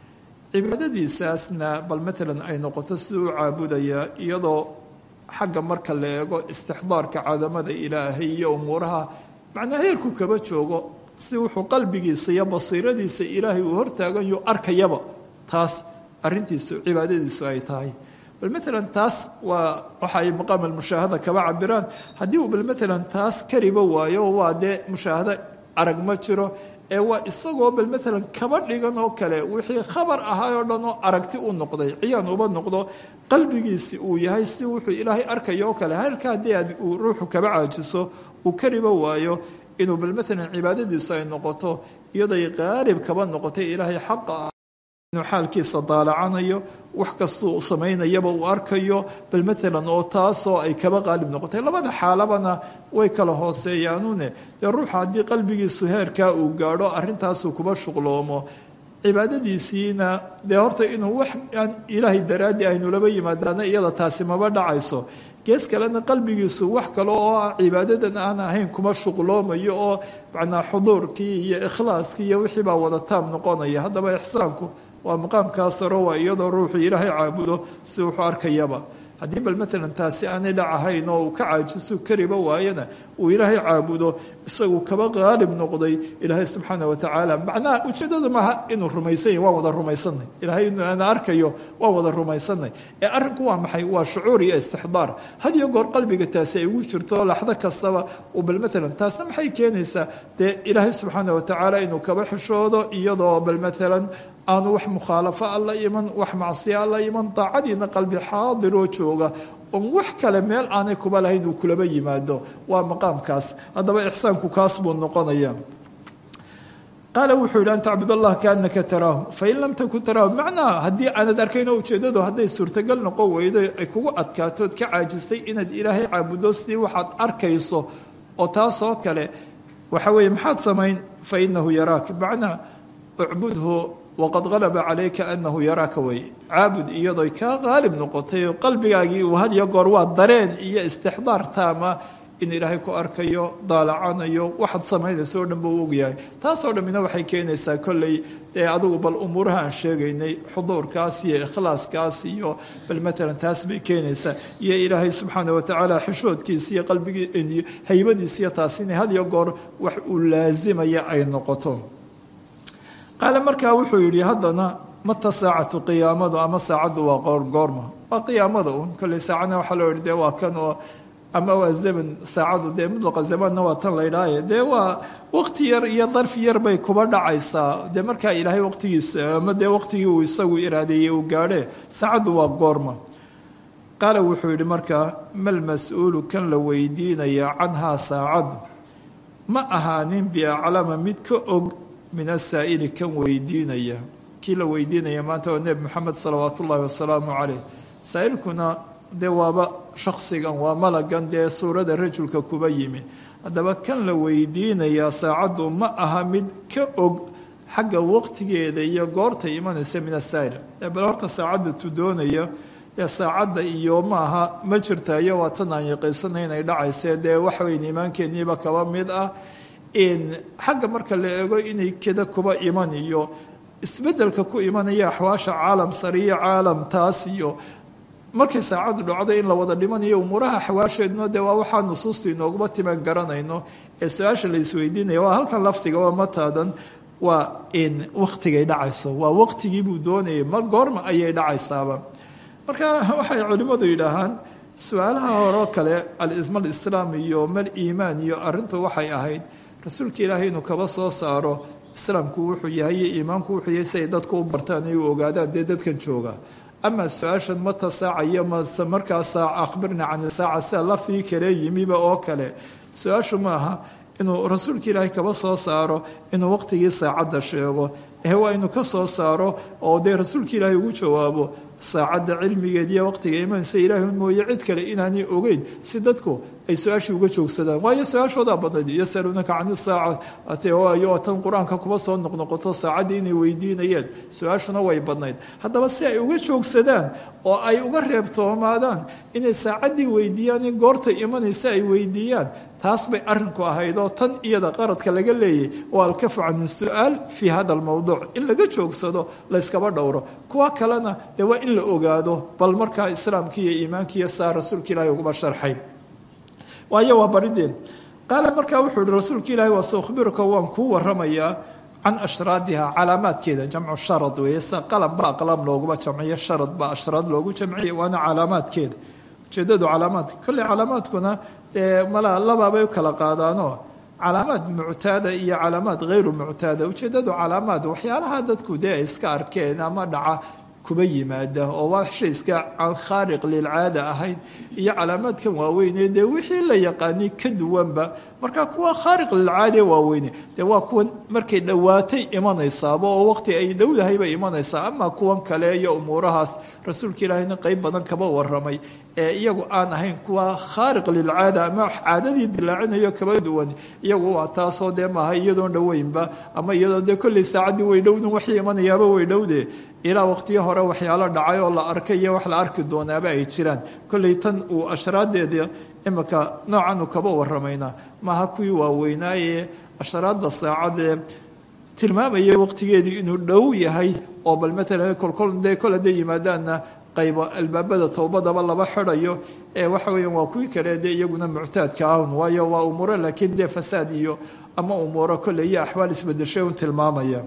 cibaadadiisaasna bal maalan ay noqoto siduu u caabudaya iyadoo xagga marka la eego istixdaarka cadamada ilaahay iyo umuuraha macnaa heerku kaba joogo si wuxuu qalbigiisa iyo basiiradiisa ilaahay uu hortaaganyo arkayaba taas arintiisu cibaadadiisu ay tahay bal maalan taas waa waxa ay maqaam almushaahada kaba cabiraan haddii uu bal maalan taas kariba waayo waa dee mushaahado arag ma jiro ee waa isagoo bal maalan kaba dhigan oo kale wixii khabar ahaa oo dhan oo aragti u noqday ciyaan uba noqdo qalbigiisi uu yahay si wuxuu ilaahay arkayo oo kale halka haddii aad uu ruuxu kaba caajiso uu kariba waayo inuu bal maalan cibaadadiisu ay noqoto iyaday qaalib kaba noqotay ilaahay xaqa ah inuu xaalkiisa daalacanayo wax kastuu samaynayaba uu arkayo bal maalan oo taasoo ay kaba qaalib noqotay labada xaalabana way kala hooseeyaanune dee ruuxa haddii qalbigiisu heerkaa uu gaadho arrintaasuu kuba shuqloomo cibaadadiisiina dee horta inuu wax aan ilaahay daraaddi aynu laba yimaadaana iyada taasi maba dhacayso gees kalena qalbigiisu wax kale oo ah cibaadadan aan ahayn kuma shuqloomayo oo macnaa xuduurkii iyo ikhlaaskii iyo wixii baa wada taam noqonaya haddaba ixsaanku waa maqaamkaa saro waa iyadoo ruuxu ilaahay caabudo si wuxuu arkayaba haddii bal matalan taasi aanay dhacahayn oo uu ka caajiso kariba waayana uu ilaahay caabudo isagu kaba qaalib noqday ilaahay subxaana watacaala macnaha ujeedada maaha inuu rumaysan yahy waan wada rumaysanay ilaahay inuu ana arkayo waan wada rumaysanay ee arrinku waa maxay waa shucuur iyo istixdaar had iyo goor qalbiga taasi ay ugu jirto laxdo kastaba uu bal matalan taasna maxay keenaysaa dee ilaahay subxaana watacaala inuu kaba xishoodo iyadoo bal matalan aanu wax mukhaalafo alla iman wax macsiya alla iman daacadiina qalbi xaadiroo jooga oon wax kale meel aanay kuba lahayn uu kulaba yimaado waa maqaamkaas haddaba ixsaanku kaas buu noqonaya qaala wuxuu yidhi an tacbud allah kaanaka taraahu fain lam takun taraahu macnaha haddii aanad arkayn oo ujeeddadu hadday suurtagal noqon weydo ay kugu adkaatood ka caajistay inaad ilaahay caabudo sidii waxaad arkayso oo taasoo kale waxa weeye maxaad samayn fa inahu yaraak macnaa ucbudhu waqad qalaba calayka anahu yaraaka wey caabud iyadoy kaa qaalib noqotay oo qalbigaagii uu had iyo goor waa dareen iyo istixdaar taama in ilaahay ku arkayo daalacanayo waxaad samaynaysa oo dhan buu ogyahay taasoo dhammina waxay keenaysaa kolley dee adugu bal umuuraha aan sheegaynay xuduurkaas iyo ikhlaaskaas iyo bal matalan taas bay keenaysaa iyo ilaahay subxaana watacaala xishoodkiisa iyo qalbigii haybadiisa iyo taas inay had iyo goor wax uu laasimaya ay noqoto qaale markaa wuxuu yidhi haddana mata saacatu qiyaamadu ama saacaddu waa qoorgoorma waa qiyaamada uun kolley saacadna waxaa loo yihi dee waa kan oo ama waa zaman saacadu dee mudlaqa zamanna waa tan la ydhaaye dee waa waqti yar iyo darfi yar bay kuba dhacaysaa dee markaa ilaahay waqtigiisa ama dee waqtigii uu isagu iraadeeyey uu gaadhe saacaddu waa goorma qaala wuxuu yidhi markaa mal mas-uulu kan la weydiinaya canhaa saacaddu ma ahaanin biaclama mid ka og min asaa'ili kan weydiinaya kii la weydiinaya maanta waa nebi moxamed salawaat ullaahi wasalaamu caleyh saa'ilkuna dee waaba shaksigan waa malagan dee suurada rajulka kuba yimi haddaba kan la weydiinayaa saacaddu ma aha mid ka og xagga waqtigeeda iyo goortay imanaysa min asaa'il bal horta saacadda tu doonaya dee saacadda iyo maaha ma jirta iyo waa tan aan yaqiisanay inay dhacayse dee waxweyn iimaankeeniiba kaba mid ah xagga marka la eego inay keda kuba iman iyo isbedelka ku imanaya axwaasha caalam sariyo caalam taas iyo markay saacaddu dhacdo in la wada dhimanayo umuuraha xawaasheeduna dee waa waxaa nusuusta inooguma timan garanayno ee su-aasha la isweydiinaya waa halkan laftiga waa mataadan waa in waqtigay dhacayso waa waqtigii buu doonayay ma goorma ayay dhacaysaaba marka waxay culimmadu yidhaahaan su-aalaha horeo kale alisma alislaam iyo mal iimaan iyo arrintu waxay ahayd rasuulka ilaahay inuu kaba soo saaro islaamku wuxuu yahay iyo iimaanku wuxuu yahay si ay dadku u bartaan ay u ogaadaan dee dadkan jooga ama su-aashan mata saaca iyo mase markaa saaca akhbirna can saaca sida lafdigii kale yimiba oo kale su-aashu maaha inuu rasuulka ilaahay kaba soo saaro inuu waqtigii saacadda sheego ee waa inuu ka soo saaro oo dee rasuulka ilaahay ugu jawaabo saacadda cilmigeed iyo waqtiga imanaysa ilaahay mooye cid kale inaanay ogeyn si dadku ay su-aashii uga joogsadaan waayo su-aashoodaa badnayd yasaluunaka can isaacati waayo tan qur-aanka kuba soo noqnoqoto saacaddii inay weydiinayeen su-aashuna way badnayd haddaba si ay uga joogsadaan oo ay uga reebtoomaadaan inay saacaddii weydiiyaan in goorta imanaysa ay weydiiyaan taas bay arrinku ahayd oo tan iyada qaradka laga leeyay waa alkafu can su-aal fii hada almowduuc in laga joogsado layskaba dhowro kuwa kalena dee waa in la ogaado bal markaa islaamkii iyo iimaankiiyo saa rasuulka ilaahay uguba sharxay waayo waa barideen qaala markaa wuxuu ihi rasuulka ilaahi waa saukhbiruka waan kuu waramayaa can ashraadiha calaamaadkeeda jamcu sharad weeye sa qalam ba aqlaam looguma jamciyo sharad ba ashraad loogu jamciya waana calaamaadkeeda ujeedadu calaamaadka kolley calaamaadkuna dee malaa labaabay u kala qaadaanoo calaamaad muctaada iyo calaamaad hayru muctaada ujeedadu calaamaad waxyaalaha dadku dee ay iska arkeen ama dhaca kuba yimaada oo waa shay iska aan khaariq lilcaada ahayn iyo calaamaadkan waaweyne dee wixii la yaqaanay ka duwanba marka kuwa khaariq lilcaade waaweyne dee waa kuwan markay dhowaatay imanaysaaba oo waqti ay dhowdahay bay imanaysaa ama kuwan kale iyo umuurahaas rasuulka ilaahayna qeyb badan kaba waramay ee iyagu aan ahayn kuwa khaariq lilcaada ama caadadii dilaacinayo kaba duwan iyagu waa taasoo dee maaha iyadoon dhoweynba ama iyadoo dee kolley saacaddii way dhowdun waxii imanayaaba way dhowde ilaa waqtiyo hore waxyaalo dhacay oo la arkay iyo wax la arki doonaaba ay jiraan kolley tan uu ashraadeeda imika noocan uu kaba waramayna maaha kuwii waaweynaaye ashraadda saacadee tilmaamayay waqtigeedii inuu dhow yahay oo bal matalan kolkol dee kol hadday yimaadaanna qaybo albaabada towbadaba laba xidhayo ee waxa weeyaan waa kuwii kale dee iyaguna muctaadka ahun waayo waa umuuro laakiin dee fasaad iyo ama umuuro kolley iyo axwaal isbedeshay un tilmaamaya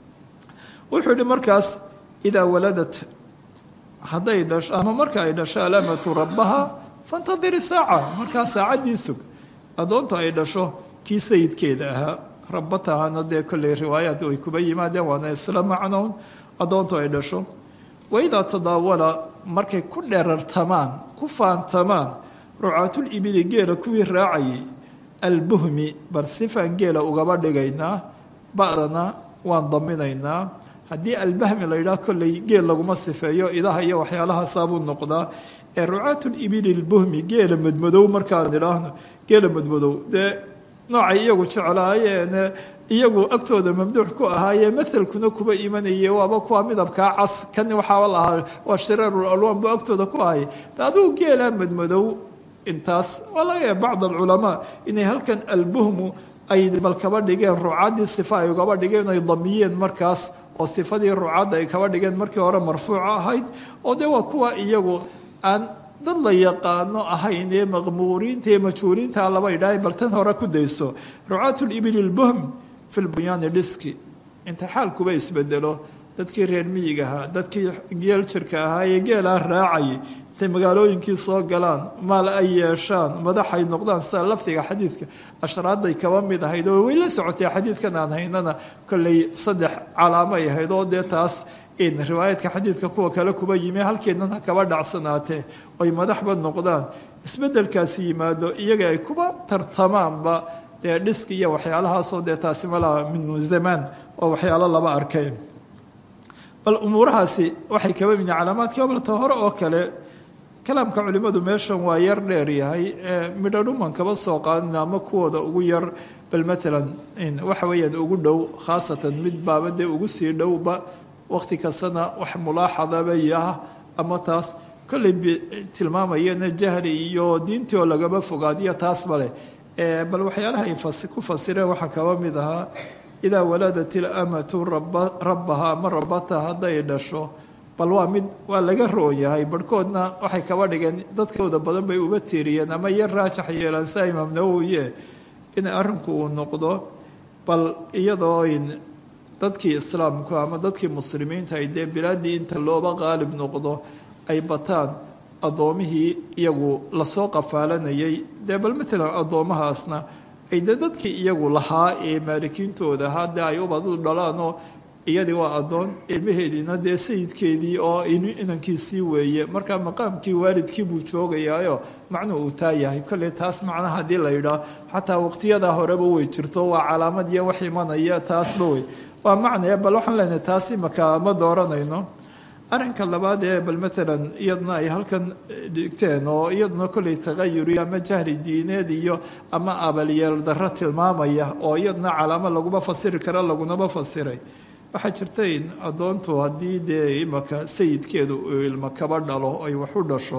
wuxuu yihi markaas idaa waladat hadday dhasho ama marka ay dhasho alaamatu rabbaha fantadiri saaca markaa saacaddii sug addoonta ay dhasho kii sayidkeeda ahaa rabatahana dee kolley riwaayaad ay kuba yimaadeen waana isla macnown addoontu ay dhasho waidaa tadaawala markay ku dherartamaan ku faantamaan rucaatul ibili geela kuwii raacayay albuhmi bal sifaan geela ugaba dhigaynaa ba'dana waan daminaynaa haddii albahmi la yidhaah kolley geel laguma sifeeyo idaha iyo waxyaalahaasabuu noqdaa ee rucaatul ibili lbuhmi geela madmadow markaan idhaahno geela madmadow dee noocay iyagu jeclaayeene iyagu agtooda mamduux ku ahaayee mahalkuna kuba imanayay waaba kuwa midabkaa cas kan waxaaba lahaa waa shiraarul alwaan buu agtooda ku ahayay aduu geelaa madmadow intaas waa laga yaaba bacd alculamaa inay halkan albuhmu ay bal kaba dhigeen ruucaddii sifa ay ugaba dhigeen ay damiyeen markaas oo sifadii ruucadda ay kaba dhigeen markii hore marfuuca ahayd oo dee waa kuwa iyagu aan dad la yaqaano ahayn ee maqmuuriinta ee majhuuliinta laba idhaahay bal tan hore ku dayso rucaatu libili lbuhm fi lbunyaani dhiski inta xaalkuba isbedelo dadkii reer miyiga ahaa dadkii geel jirka ahaa ee geelaa raacayay intay magaalooyinkii soo galaan maal ay yeeshaan madaxay noqdaan sida lafdiga xadiidka ashraaday kaba mid ahayd oo way la socotay xadiidkan aan haynana kolley saddex calaamo ay ahayd oo dee taas in riwaayaadka xadiidka kuwa kale kuba yimi halkeedana kaba dhacsanaatee oy madaxba noqdaan isbedelkaasi yimaado iyaga ay kuba tartamaanba dee dhiski iyo waxyaalahaasoo dee taasi malaha min zamaan oo waxyaalo laba arkay bal umuurahaasi waxay kaba mid calaamaadkii obalta hore oo kale kalaamka culimmadu meeshan waa yar dheer yahay midho dhuman kaba soo qaadina ama kuwooda ugu yar bal matalan waxa weeyaan ugu dhow khaasatan mid baaba dee ugu sii dhowba waqti kastana wax mulaaxadaba yaha ama taas kolley tilmaamayana jahli iyo diintii oo lagaba fogaadiyo taas male bal waxyaalaha ay ku fasireen waxaa kaba mid ahaa idaa waladat ilamatu rabbaha ama rabata hadday dhasho bal waa mid waa laga roon yahay barhkoodna waxay kaba dhigeen dadkooda badan bay uba tiiriyeen ama yar raajax yeelaan sia imaam nawowiye in arrinku uu noqdo bal iyadoo dadkii islaamku ama dadkii muslimiinta ay dee bilaaddii inta looba qaalib noqdo ay bataan addoomihii iyagu lasoo qafaalanayay dee bal matalan addoomahaasna ay dee dadkii iyagu lahaa ee maalikiintooda ahaa dee ay ubadu dhalaanoo iyadii waa addoon ilmaheediina dee sayidkeedii oo inankiisii weeye markaa maqaamkii waalidkii buu joogayaayo macnuu uu taa yahay kolley taas macnaha haddii la yidhaah xataa waqtiyadaa horeba way jirto waa calaamad iyo wax imanaya taasba wey waa macnaya bal waxaan leenahay taas imaka ma dooranayno arrinka labaad ee bal matalan iyaduna ay halkan dhigteen oo iyaduna kolley tagayuri ama jahli diineed iyo ama abalyeel darro tilmaamaya oo iyaduna calaamo laguma fasiri kara lagunaba fasiray waxaa jirta in addoontu haddii dee imaka sayidkeedu uu ilmo kaba dhalo ay wax u dhasho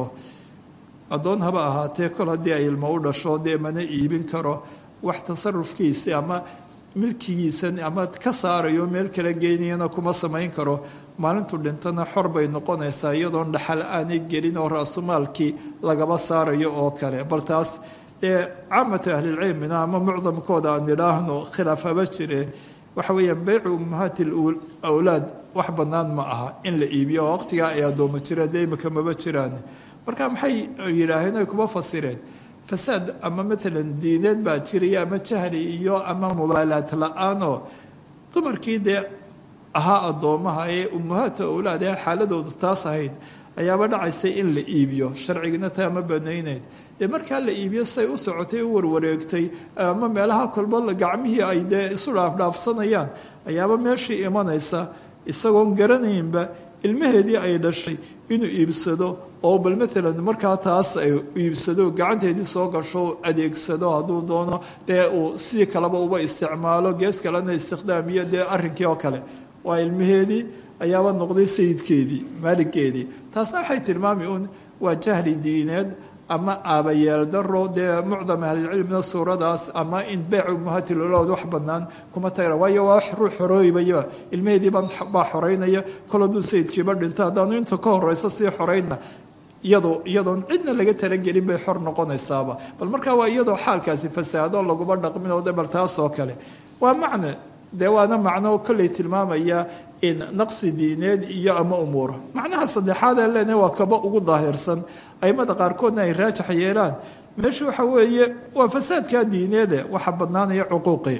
addoon haba ahaatee kol haddii ay ilmo u dhasho dee mana iibin karo wax tasarufkiisi ama milkigiisan ama ka saarayo meel kala geynayana kuma samayn karo maalintu dhintana xor bay noqonaysaa iyadoon dhaxal aanay gelin oo ra-sumaalkii lagaba saarayo oo kale bal taas dee caamatu ahlilcilmina ama mucdamkooda aan idhaahno khilaaf haba jire waxa weeyaan beycu ummahaati awlaad wax bannaan ma aha in la iibiyo oo waqtigaa ay addoomo jireen dee imika maba jiraan marka maxay yidhaaheen ay kuma fasireen fasaad ama matalan diineed baa jiraya ama jahli iyo ama mubaalaad la-aanoo dumarkii dee ahaa addoomaha ee ummahaata awlaad ee xaaladoodu taas ahayd ayaaba dhacaysay in la iibiyo sharcigina taa ma banaynayd dee markaa la iibiyo say u socotay u warwareegtay ama meelaha kolba gacmihii ay dee isu dhaafdhaafsanayaan ayaaba meeshii imanaysa isagoon garanaynba ilmaheedii ay dhashay inuu iibsado oo bal matalan markaa taas ay iibsado gacanteedii soo gasho adeegsado hadduu doono dee uu sidii kaleba uba isticmaalo gees kalena istikhdaamiyo dee arrinkii oo kale waa ilmaheedii ayaaba noqday sayidkeedii maaligkeedii taasna waxay tilmaami un waa jahli diineed ama aabayeel daro dee mucdam ahlilcilmina suuradaas ama in beec umahatilood wax banaan kuma tagra waayo waa wax ruux xorooybayaba ilmaheedii baa xoreynaya kol hadduu sayidkiiba dhinto haddaanu inta ka horeyso sii xoreyna iyadoo iyadoon cidna laga talagelin bay xor noqonaysaaba bal markaa waa iyadoo xaalkaasi fasaado laguma dhaqmin oo de bal taasoo kale waa macne dee waana macno kolley tilmaamaya in naqsi diineed iyo ama umuura macnaha saddexaad aan leenahay waa kaba ugu daahirsan aimada qaarkoodna ay raajax yeelaan meesha waxa weeye waa fasaadkaa diineede waxa badnaanaya cuquuqii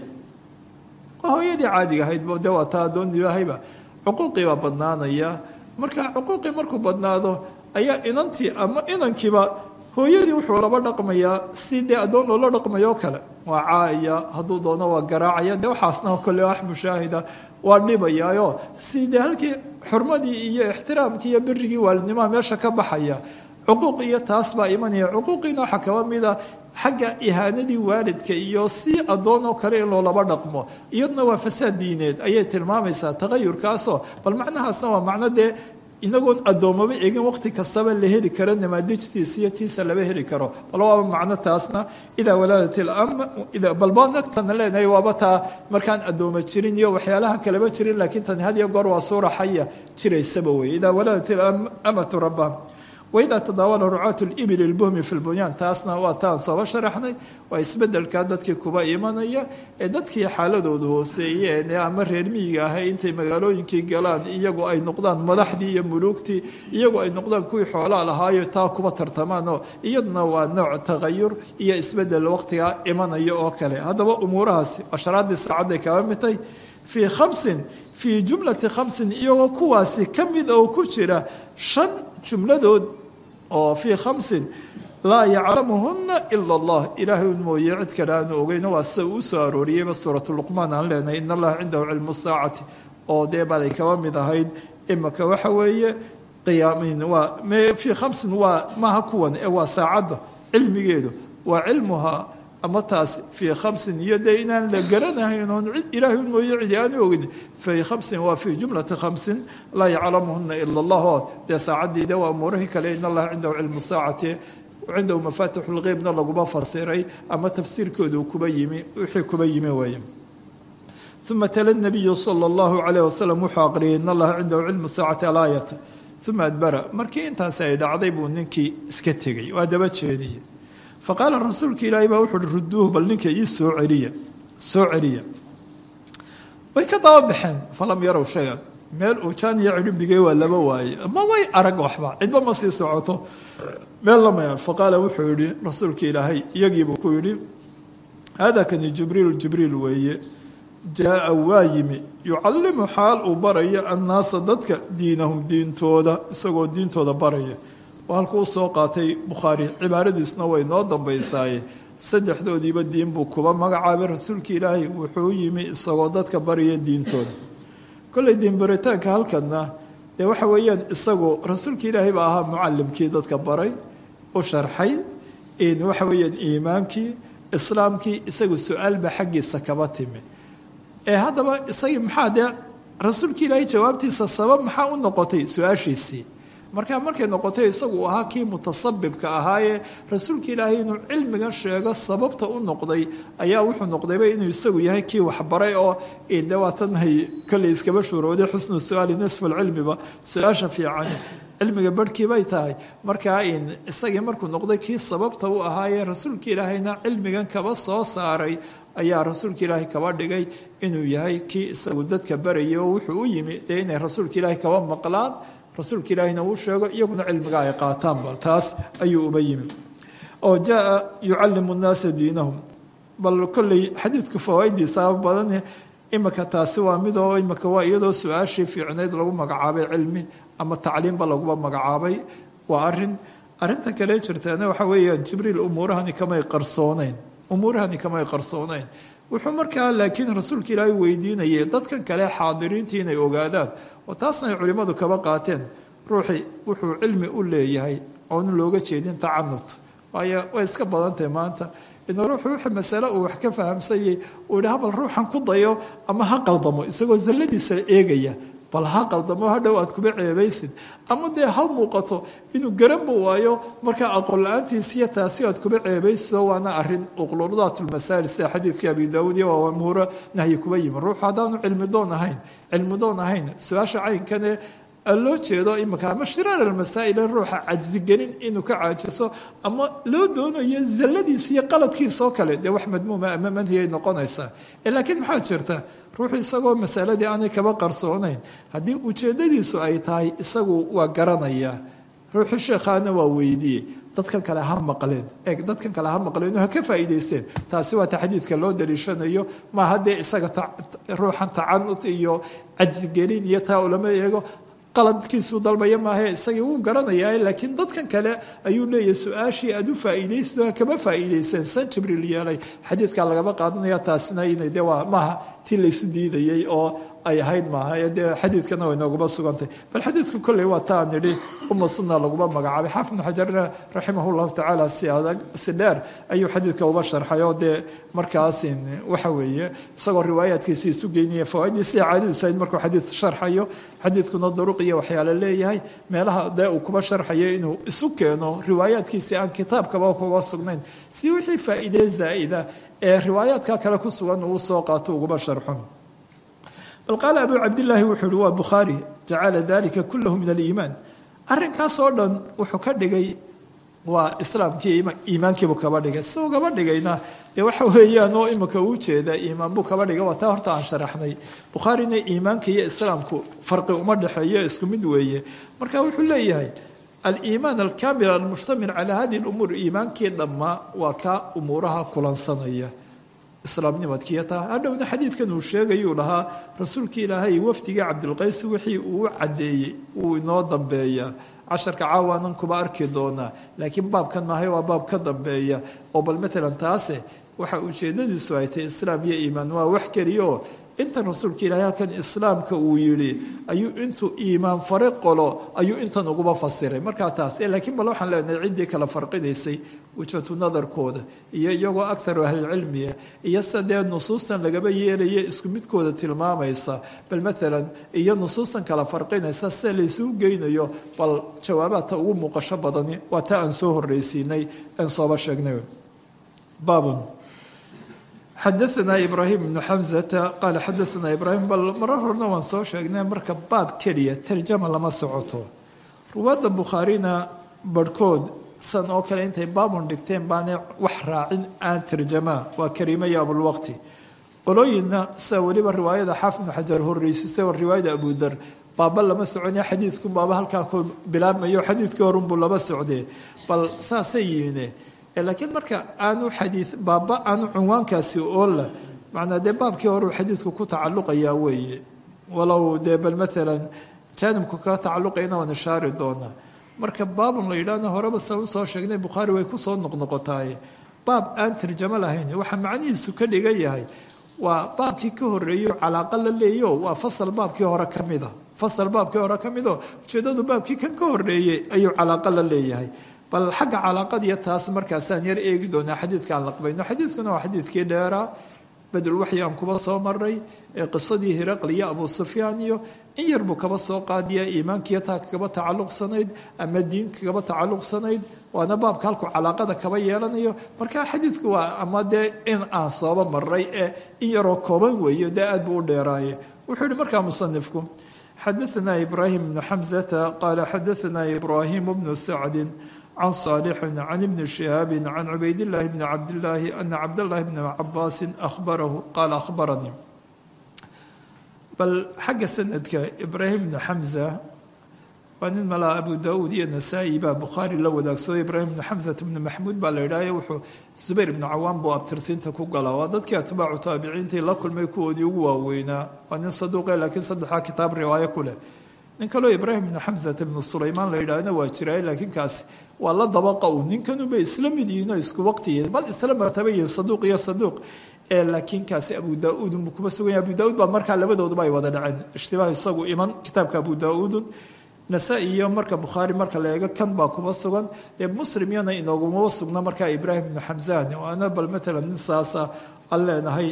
waa hooyadii caadiga ahayd de waa taa adoonibahayba cuquuqii baa badnaanaya marka cuquuqii markuu badnaado ayaa inantii ama inankiiba hooyadii wuxuu laba dhaqmayaa si dee addoon loola dhaqmayo kale waa caaya hadduu doono waa garaacaya dee waxaasna kole wax mushaahida waa dhibayaayo si dee halkii xurmadii iyo ixtiraamkii iyo birigii waalidnimaha meesha ka baxaya cuquuq iyo taas baa imanaya cuquuqiina waxaa kaba mida xagga ihaanadii waalidka iyo si addoon oo kale in loolaba dhaqmo iyaduna waa fasaad diineed ayay tilmaamaysaa taqayurkaasoo bal macnahaasna waa macno dee inagoon addoommaba egin waqti kastaba la heli karo namaadijtiisa iyo tiisa laba heli karo bal waaba macno taasna idaa walaadat balbanagtana leenahay waaba taa markaan addooma jirin iyo waxyaalaha kaleba jirin laakiin tani had iyo goor waa suura xaya jiraysaba weye idaa walaadat amatu rabba waidaa tadaawala rucaatu libil ilbuhmi fi lbunyaan taasna waa taan sooba sharaxnay waa isbedelka dadkii kuba imanaya ee dadkii xaaladoodu hooseeyeen ee ama reer miyiga ahay intay magaalooyinkii galaan iyagoo ay noqdaan madaxdii iyo muluugtii iyagoo ay noqdaan kuwii xoolaa lahaayo taa kuba tartamaan oo iyaduna waa nooc tagayur iyo isbedel waqtigaa imanaya oo kale haddaba umuurahaasi ashraadii saacadday kaba mitay fii khamsin fii jumlati khamsin iyagoo kuwaasi ka mid oo ku jira shan jumladood oo fii khamsin laa yaclamuhuna ila allah ilaahay un mooye cid kale aanu ogeyno waa sida uu soo arooriyeyba suuratu luqmaan aan leenahay in allaha cindahu cilmu saacati oo dee balay kaba mid ahayd imaka waxa weeye qiyaamin waa fii khamsin waa maaha kuwan ee waa saacadda cilmigeedu waa cilmuhaa ama taas fii khamsin iyo dee inaan la garanahayn oon cid ilaahay un mooye cidi aanu ogin fii khamsin waa fii jumlati khamsin laa yaclamuhuna ila allah oo dee saacaddii de waa umuurihii kale in allaha cindahu cilmu saacati cindahu mafaatixu lqeybna laguma fasiray ama tafsiirkoodu kuba yimi wixii kuba yimi weeye uma tala nabiyu sala allahu calayh wasalam wuxuu aqriyay in allaha cindahu cilmu saacati alaayata uma adbara markii intaasi ay dhacday buu ninkii iska tegey waa daba jeediyey faqaala rasuulka ilaahay baa wuxu uhi ruduuhu bal ninka ii soo celiya soo celiya way ka daba baxeen falam yarow shayan meel uu jaan iyo cidhibigay waa laba waaye ma way arag waxba cidba ma sii socoto meel lamayaan faqaala wuxuu yihi rasuulka ilaahay iyagiibuu ku yidhi hada kani jibriil jibriil weeye jaa waa yimi yucallimu xaal uu baraya annaasa dadka diinahum diintooda isagoo diintooda baraya halkuu soo qaatay bukhaari cibaaradiisna way noo dambaysaaye saddexdoodiiba diin buu kuba magacaabay rasuulka ilaahay wuxuu yimi isagoo dadka baraya diintooda kolley diinbaritaanka halkana dee waxa weeyaan isagu rasuulka ilaahay baa ahaa mucalimkii dadka baray u sharxay waxa weeyaan iimaankii islaamkii isagu su-aalba xaggiisa kaba timi ee haddaba isagii maxaa dee rasuulka ilaahay jawaabtiisa sabab maxaa u noqotay su-aashiisii markaa markay noqotay isagu ahaa kii mutasabibka ahaayee rasuulka ilaahay inuu cilmigan sheego sababta u noqday ayaa wuxuu noqdayba inuu isagu yahay kii waxbaray oo de waatanhay kolley iskaba shuurooday xusnu su-aali nisfu lcilmiba su-aasha fiican cilmiga barhkii bay tahay markaa isagii markuu noqday kii sababta u ahaayee rasuulka ilaahayna cilmigan kaba soo saaray ayaa rasuulka ilaahay kaba dhigay inuu yahay kii isagu dadka barayay oo wuxuu u yimi dee inay rasuulka ilaahay kaba maqlaan rasuulka ilaahina uu sheego iyaguna cilmiga ay qaataan bal taas ayuu uba yimi oo jaa yucallimu nnaasa diinahum bal kolley xadiidku fawaa'idiisa badan imika taasi waa mid oo imika waa iyadoo su-aashii fiicnayd lagu magacaabay cilmi ama tacliimba laguba magacaabay waa arin arinta kale jirtaana waxa weeyaan jibriil umuurahani kamay qarsooneyn umuurahani kamay qarsooneyn wuxuu markaa laakiin rasuulka ilaahay weydiinayay dadkan kale xaadiriintii inay ogaadaan oo taasna ay culimmadu kaba qaateen ruuxii wuxuu cilmi u leeyahay oona looga jeedin tacanut waayo way iska badantahay maanta inuu ruuxu wixii masale uu wax ka fahamsanyay uu yihi habal ruuxan ku dayo ama ha qaldamo isagoo zalladiisa eegaya bal ha qaldamo hadhow aad kuba ceebaysid ama dee ha muuqato inuu garanba waayo markaa aqoon la-aantiisiyo taasi aad kuba ceebaysido waana arin uqludaatulmasaa'il sida xadiidkii abi daawuud iyo waa amuuro nahyi kuba yimi ruuxu haddaanu cilmi doon ahayn cilmi doon ahayn su-aasha caynkane loo jeedo imika ama shiraar almasaa'il ruuxa cajsigelin inuu ka caajiso ama loo doonayo zalladiisa iyo qaladkiisoo kale dee wax madmuuma ama manhiyay noqonaysaa laakiin maxaa jirta ruuxu isagoo masaladii aanay kaba qarsoonayn haddii ujeedadiisu ay tahay isagu waa garanaya ruuxu sheekhaana waa weydiiyey dadkan kale ha maqleen eeg dadkan kale ha maqleen ha ka faa'iidaysteen taasi waa ta xadiidka loo daliishanayo maaha dee isaga ruuxan tacanut iyo cajsigelin iyo taa ulama eego qaladkiisuu dalbaya maahae isagii wuu garanayaa laakiin dadkan kale ayuu leeyahay su-aashii aad u faa'iidaysto ha kama faa'iidayseen san jibriil yeelay xadiidkaa lagama qaadanaya taasina inay dee waa maaha tii laysu diidayay oo ay ahayd maaha ee dee xadiidkana way nooguma sugantay bal xadiidku kolley waa ta aan nidhi uma sunna laguma magacaabay xaafid ibnu xajarna raximah llahu tacaala si adag si dheer ayuu xadiidka uba sharxay oo dee markaasin waxa weeye isagoo riwaayaadkiisa isu geynaya fawaaidii sida caadadiisu ahayd markuu xadiid sharxayo xadiidkuna duruq iyo waxyaale leeyahay meelaha dee uu kuba sharxayo inuu isu keeno riwaayaadkiisi aan kitaabkaba kuba sugnayn si wixii faa'iidee zaa'ida ee riwaayaadka kale ku sugan uu soo qaato uguba sharxo bal qaala abu cabdillaahi wuxuu uhi waa bukhaari jacala dalika kullahu min aliimaan arrinkaas oo dhan wuxuu ka dhigay waa islaamkii iimaankiibuu kaba dhigay si uu kaba dhigayna dee waxa weeyaan oo imika uu jeeda iimaan buu kaba dhigay waa taa horta aan sharaxnay bukhaarina iimaanka iyo islaamku farqi uma dhexeeyo isku mid weeye marka wuxuu leeyahay aliimaan alkaamil almushtamil calaa hadihi lumuur iimaankii dhammaa waa kaa umuuraha kulansanaya islaamnimadkiiyo taa hadhowna xadiidkan uu sheegayuu lahaa rasuulkii ilaahay wafdigii cabdilqays wixii uu u caddeeyey wuu inoo dambeeyaa casharka caawaanan kuba arki doonaa laakiin baabkan maahay waa baab ka dambeeya oo bal matalan taase waxa ujeedadiisu ay tahay islaam iyo iimaan waa wax keliyaoo intan rasuulka ilaahay halkan islaamka uu yidhi ayuu intuu iimaan fare qolo ayuu intan uguba fasiray markaa taas laakiin bal waxaan leenahay ciddii kala farqinaysay wajhatu nadarkooda iyo iyagoo akaru ahlilcilmiya iyo sida dee nusuustan lagaba yeelaya isku midkooda tilmaamaysa bal maalan iyo nusuustan kala farqinaysa sida laysuu geynayo bal jawaabaadta ugu muuqasho badani waa ta aan soo horreysiinay aan sooba sheegnay baabun xadaanaa ibraahim ibnu xamzata qaala xadaanaa ibraahim bal marar horena waan soo sheegnay marka baab keliya tarjama lama socoto ruwaadda bukhaarina barhkood san oo kale intay baabun dhigteen baanay wax raacin aan tarjamaa waa kariima iyo abulwaqti qolooyinna sida weliba riwaayada xaafid ibnu xajar horreysisay oo riwaayada abudar baaba lama soconaya xadiidku baaba halkaa ku bilaabmayo xadiidkii horunbuu laba socdee bal saasay yimine laakiin marka aanu xadii baaba aanu cunwaankaasi oola macnaa dee baabkii horeu xadiidku ku tacalluqayaa weeye walow dee bal maalan jaanibku kaga tacalluqayna waan ishaari doonaa marka baabun la yidhaahna horeba sa usoo sheegnay bukhaari way kusoo noqnoqotaaye baab aan tarjamo lahayn waxaa macnihiisu ka dhigan yahay waa baabkii ka horeeyo calaaqa la leeyo waa fasal baabkii hore ka mida fasal baabkii hore ka mido ujeedadu baabkii kan ka horeeyey ayuu calaaqa la leeyahay bal xagga calaaqadiiyo taas markaasaan yar eegi doonaa xadiidkaan laqbayno xadiidkuna waa xadiidkii dheeraa badulwaxyi aan kuba soo maray ee qisadii hiraql iyo abu sufyaan iyo in yar buu kaba soo qaadiya iimaankiiyo taa kaba tacalluqsanayd ama diinka kaba tacalluqsanayd waana baabka halku calaaqada kaba yeelanayo marka xadiidku waa ama dee in aan sooba maray ee in yaroo kooban weeyo dee aad buu u dheeraaye wuxuu yihi markaa musanifku xadaanaa ibraahim bnu xamzata qaala xadaanaa ibraahim bnu sacdin can saalixin can ibni shihaabi can cubaydillaahi bni cabdillaahi ana cabdallaahi bni cabaasin ahbarahu qaala ahbaranii bal xagga sanadka ibraahim bni xamza waa nin malaa abu daauud iyo nasaa-i baa bukhaari la wadaagsado ibraahim bni xamsata bni maxmuud baa la yidhahyo wuxuu zubayr ibnu cawaan buu abtirsiinta ku galaa waa dadkii atbaacu taabiciintii la kulmay kuwoodii ugu waaweynaa waa nin saduuqe laakiin saddexdaa kitaab riwaayo ku leh nin kaloo ibraahim ibnu xamsata ibnu sulaymaan la yidhaahna waa jiray laakiin kaasi waa la dabaqa u ninkanubay isla mid yihiin oo isku waqtiyihiin bal isla martaba yihiin saduuq iyo saduuq ee laakiin kaasi abu daa-uudun buu kuma sugan yahay abu daa-uud baa markaa labadooduba ay wada dhaceen ishtibaah isagu iman kitaabka abu daa-uudun nasaa-i iyo marka bukhaari marka la eego kan baa kuma sugan dee muslim iyana inoogumaba sugna markaa ibraahim ibnu xamsaan waana bal matalan nin saasa aan leenahay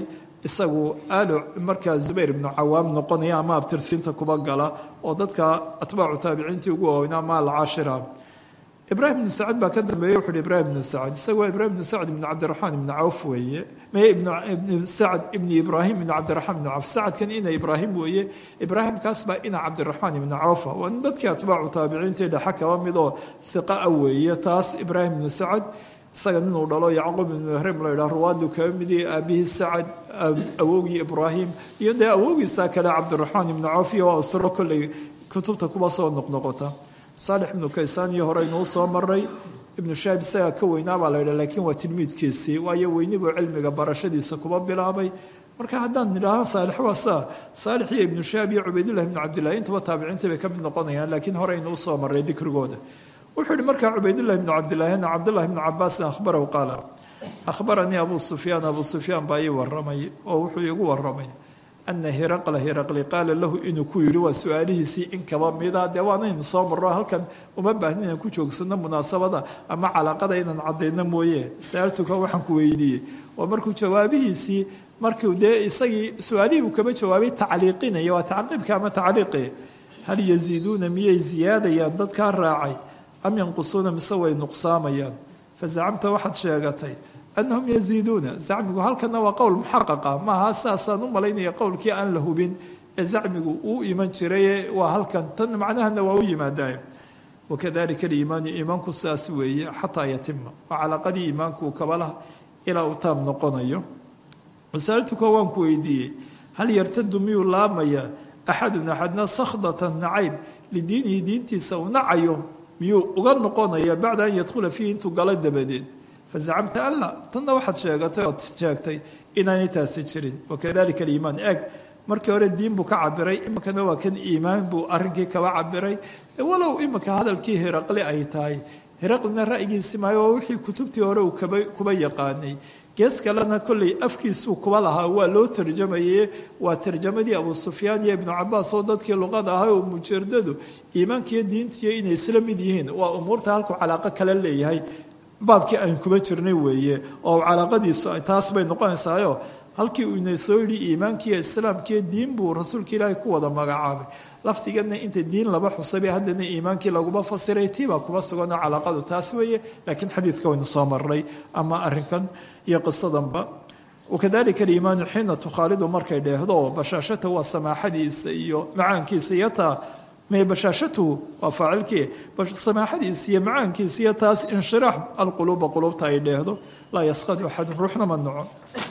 isagu aalo markaa zubayr ibnu cawaam noqonaya ama abtirsiinta kuba gala oo dadka atbaacu taabiciintii ugu waaweynaa ama alcaashira ibraahim ibnu sacad baa ka dambeeyey wuxu uhi ibraahim ibnu sacad isaga waa ibraahim ibnu sacad ibnu cabdiraxmaan ibnu cawf weeye maye ibnu sacad ibni ibraahim ibnu cabdiraxmaan ibnu cawf sacadkan ina ibraahim weeye ibraahimkaas baa ina cabdiraxmaan ibnu cawfa waa dadkii atbaacu taabiciintii dhexa kaba mid oo hiqa a weeye taas ibraahim ibnu sacad isaga ninuu dhalo yacquub ibnu mahrim la yidhaha ruwaadu kaba midii aabihii sacad awowgii ibraahim iyo dee awowgiisa kale cabdiraxmaan ibnu cawf iyo waa usro kolley kutubta kuba soo noqnoqota saalix ibnu kaysaan iyo hore inuu soo maray ibnu shaab isagaa ka weynaa baa la yidhaha laakiin waa tilmiidkiisii waayo weynibuu cilmiga barashadiisa kuba bilaabay marka haddaan nidhaaho saalix waa saa saalix iyo ibnu shaab iyo cubaydullahi ibnu cabdillahi intuba taabiciintii bay ka mid noqonayaan laakiin hore inuu soo maray dikrigooda wuxuu yihi markaa cubaydullahi ibnu cabdillahi ana cabdullahi ibnu cabaasin akhbarahu qaala akhbaranii abu sufyaan abu sufyaan baa ii waramay oo wuxuu iigu waramay ana hiraqla hiraqli qaala lahu inuu ku yidhi waa su-aalihiisii in kaba mida dee waanaynu soo marro halkan uma baahnin inaan ku joogsano munaasabada ama calaaqada inaan caddayno mooye saaltuka waxaan ku weydiiyey oo markuu jawaabihiisii markuu dee isagii su-aalihii uu kaba jawaabay tacliiqinaya waa tacqiibka ama tacliiqi hal yaziiduuna miyay ziyaadayaan dadkaa raacay am yanqusuuna mise way nuqsaamayaan fazacamta waxaad sheegatay anahum yaziiduuna zacmigu halkana waa qowl muxaqaqa maaha saasaan u malaynaya qowlkii aan la hubin ee zacmigu uu iman jiray waa halkan tan macnahana waa u yimaadaye wakadalika aliimaanu iimaanku saas weeye xataa yatima waa calaaqadii iimaanku kabalah ilaa uu taam noqonayo masaalituka waan ku weydiiyey hal yartadu miyuu laamayaa axadun axadna sakhdatan nacayb lidiinihi diintiisa uu nacayo miyuu uga noqonaya bacda an yadkhula fiihi intuu galo dabadeed fazacamta alla tanna waxaad sheegatay ood sheegtay inaanay taasi jirin wakadalika aliimaan eeg markii hore diin buu ka cabiray iminkana waa kan iimaan buu arrinkii kaba cabiray walow iminka hadalkii hiraqli ay tahay hiraqlina ra'yigiisi maayo waa wixii kutubtii hore uu kaba kuba yaqaanay gees kalena kolley afkiisuu kuba lahaa waa loo tarjamaye waa tarjamadii abu sufyaan iyo ibnu cabaas oo dadkii luqada ahay oo mujaradadu iimaankiiyo diintiiyo inay isla mid yihiin waa umuurta halku calaaqo kale leeyahay baabkii aan kuba jirnay weeye oo calaaqadiisu taas bay noqonaysaayo halkii uu ina soo yidhi iimaankiiyo islaamkiiyo diin buu rasuulka ilaahay ku wada magacaabay lafdigana inta diin laba xusabay haddana iimaankii laguma fasiray tiibaa kuba suganoo calaaqadu taas weeye laakiin xadiidka waynu soo marnay ama arrinkan iyo qisadanba wakadalika aliimaanu xiina tukhaalidu markay dheehdo bashaashata waa samaaxadiisa iyo macaankiisa iyo taa may bashaashatuhu waa faacilkii samaaxadiisa iyo macaankiisa iyo taas inshiraax alquluuba quluubta ay dheehdo laa yaskadu axadun ruuxna ma naco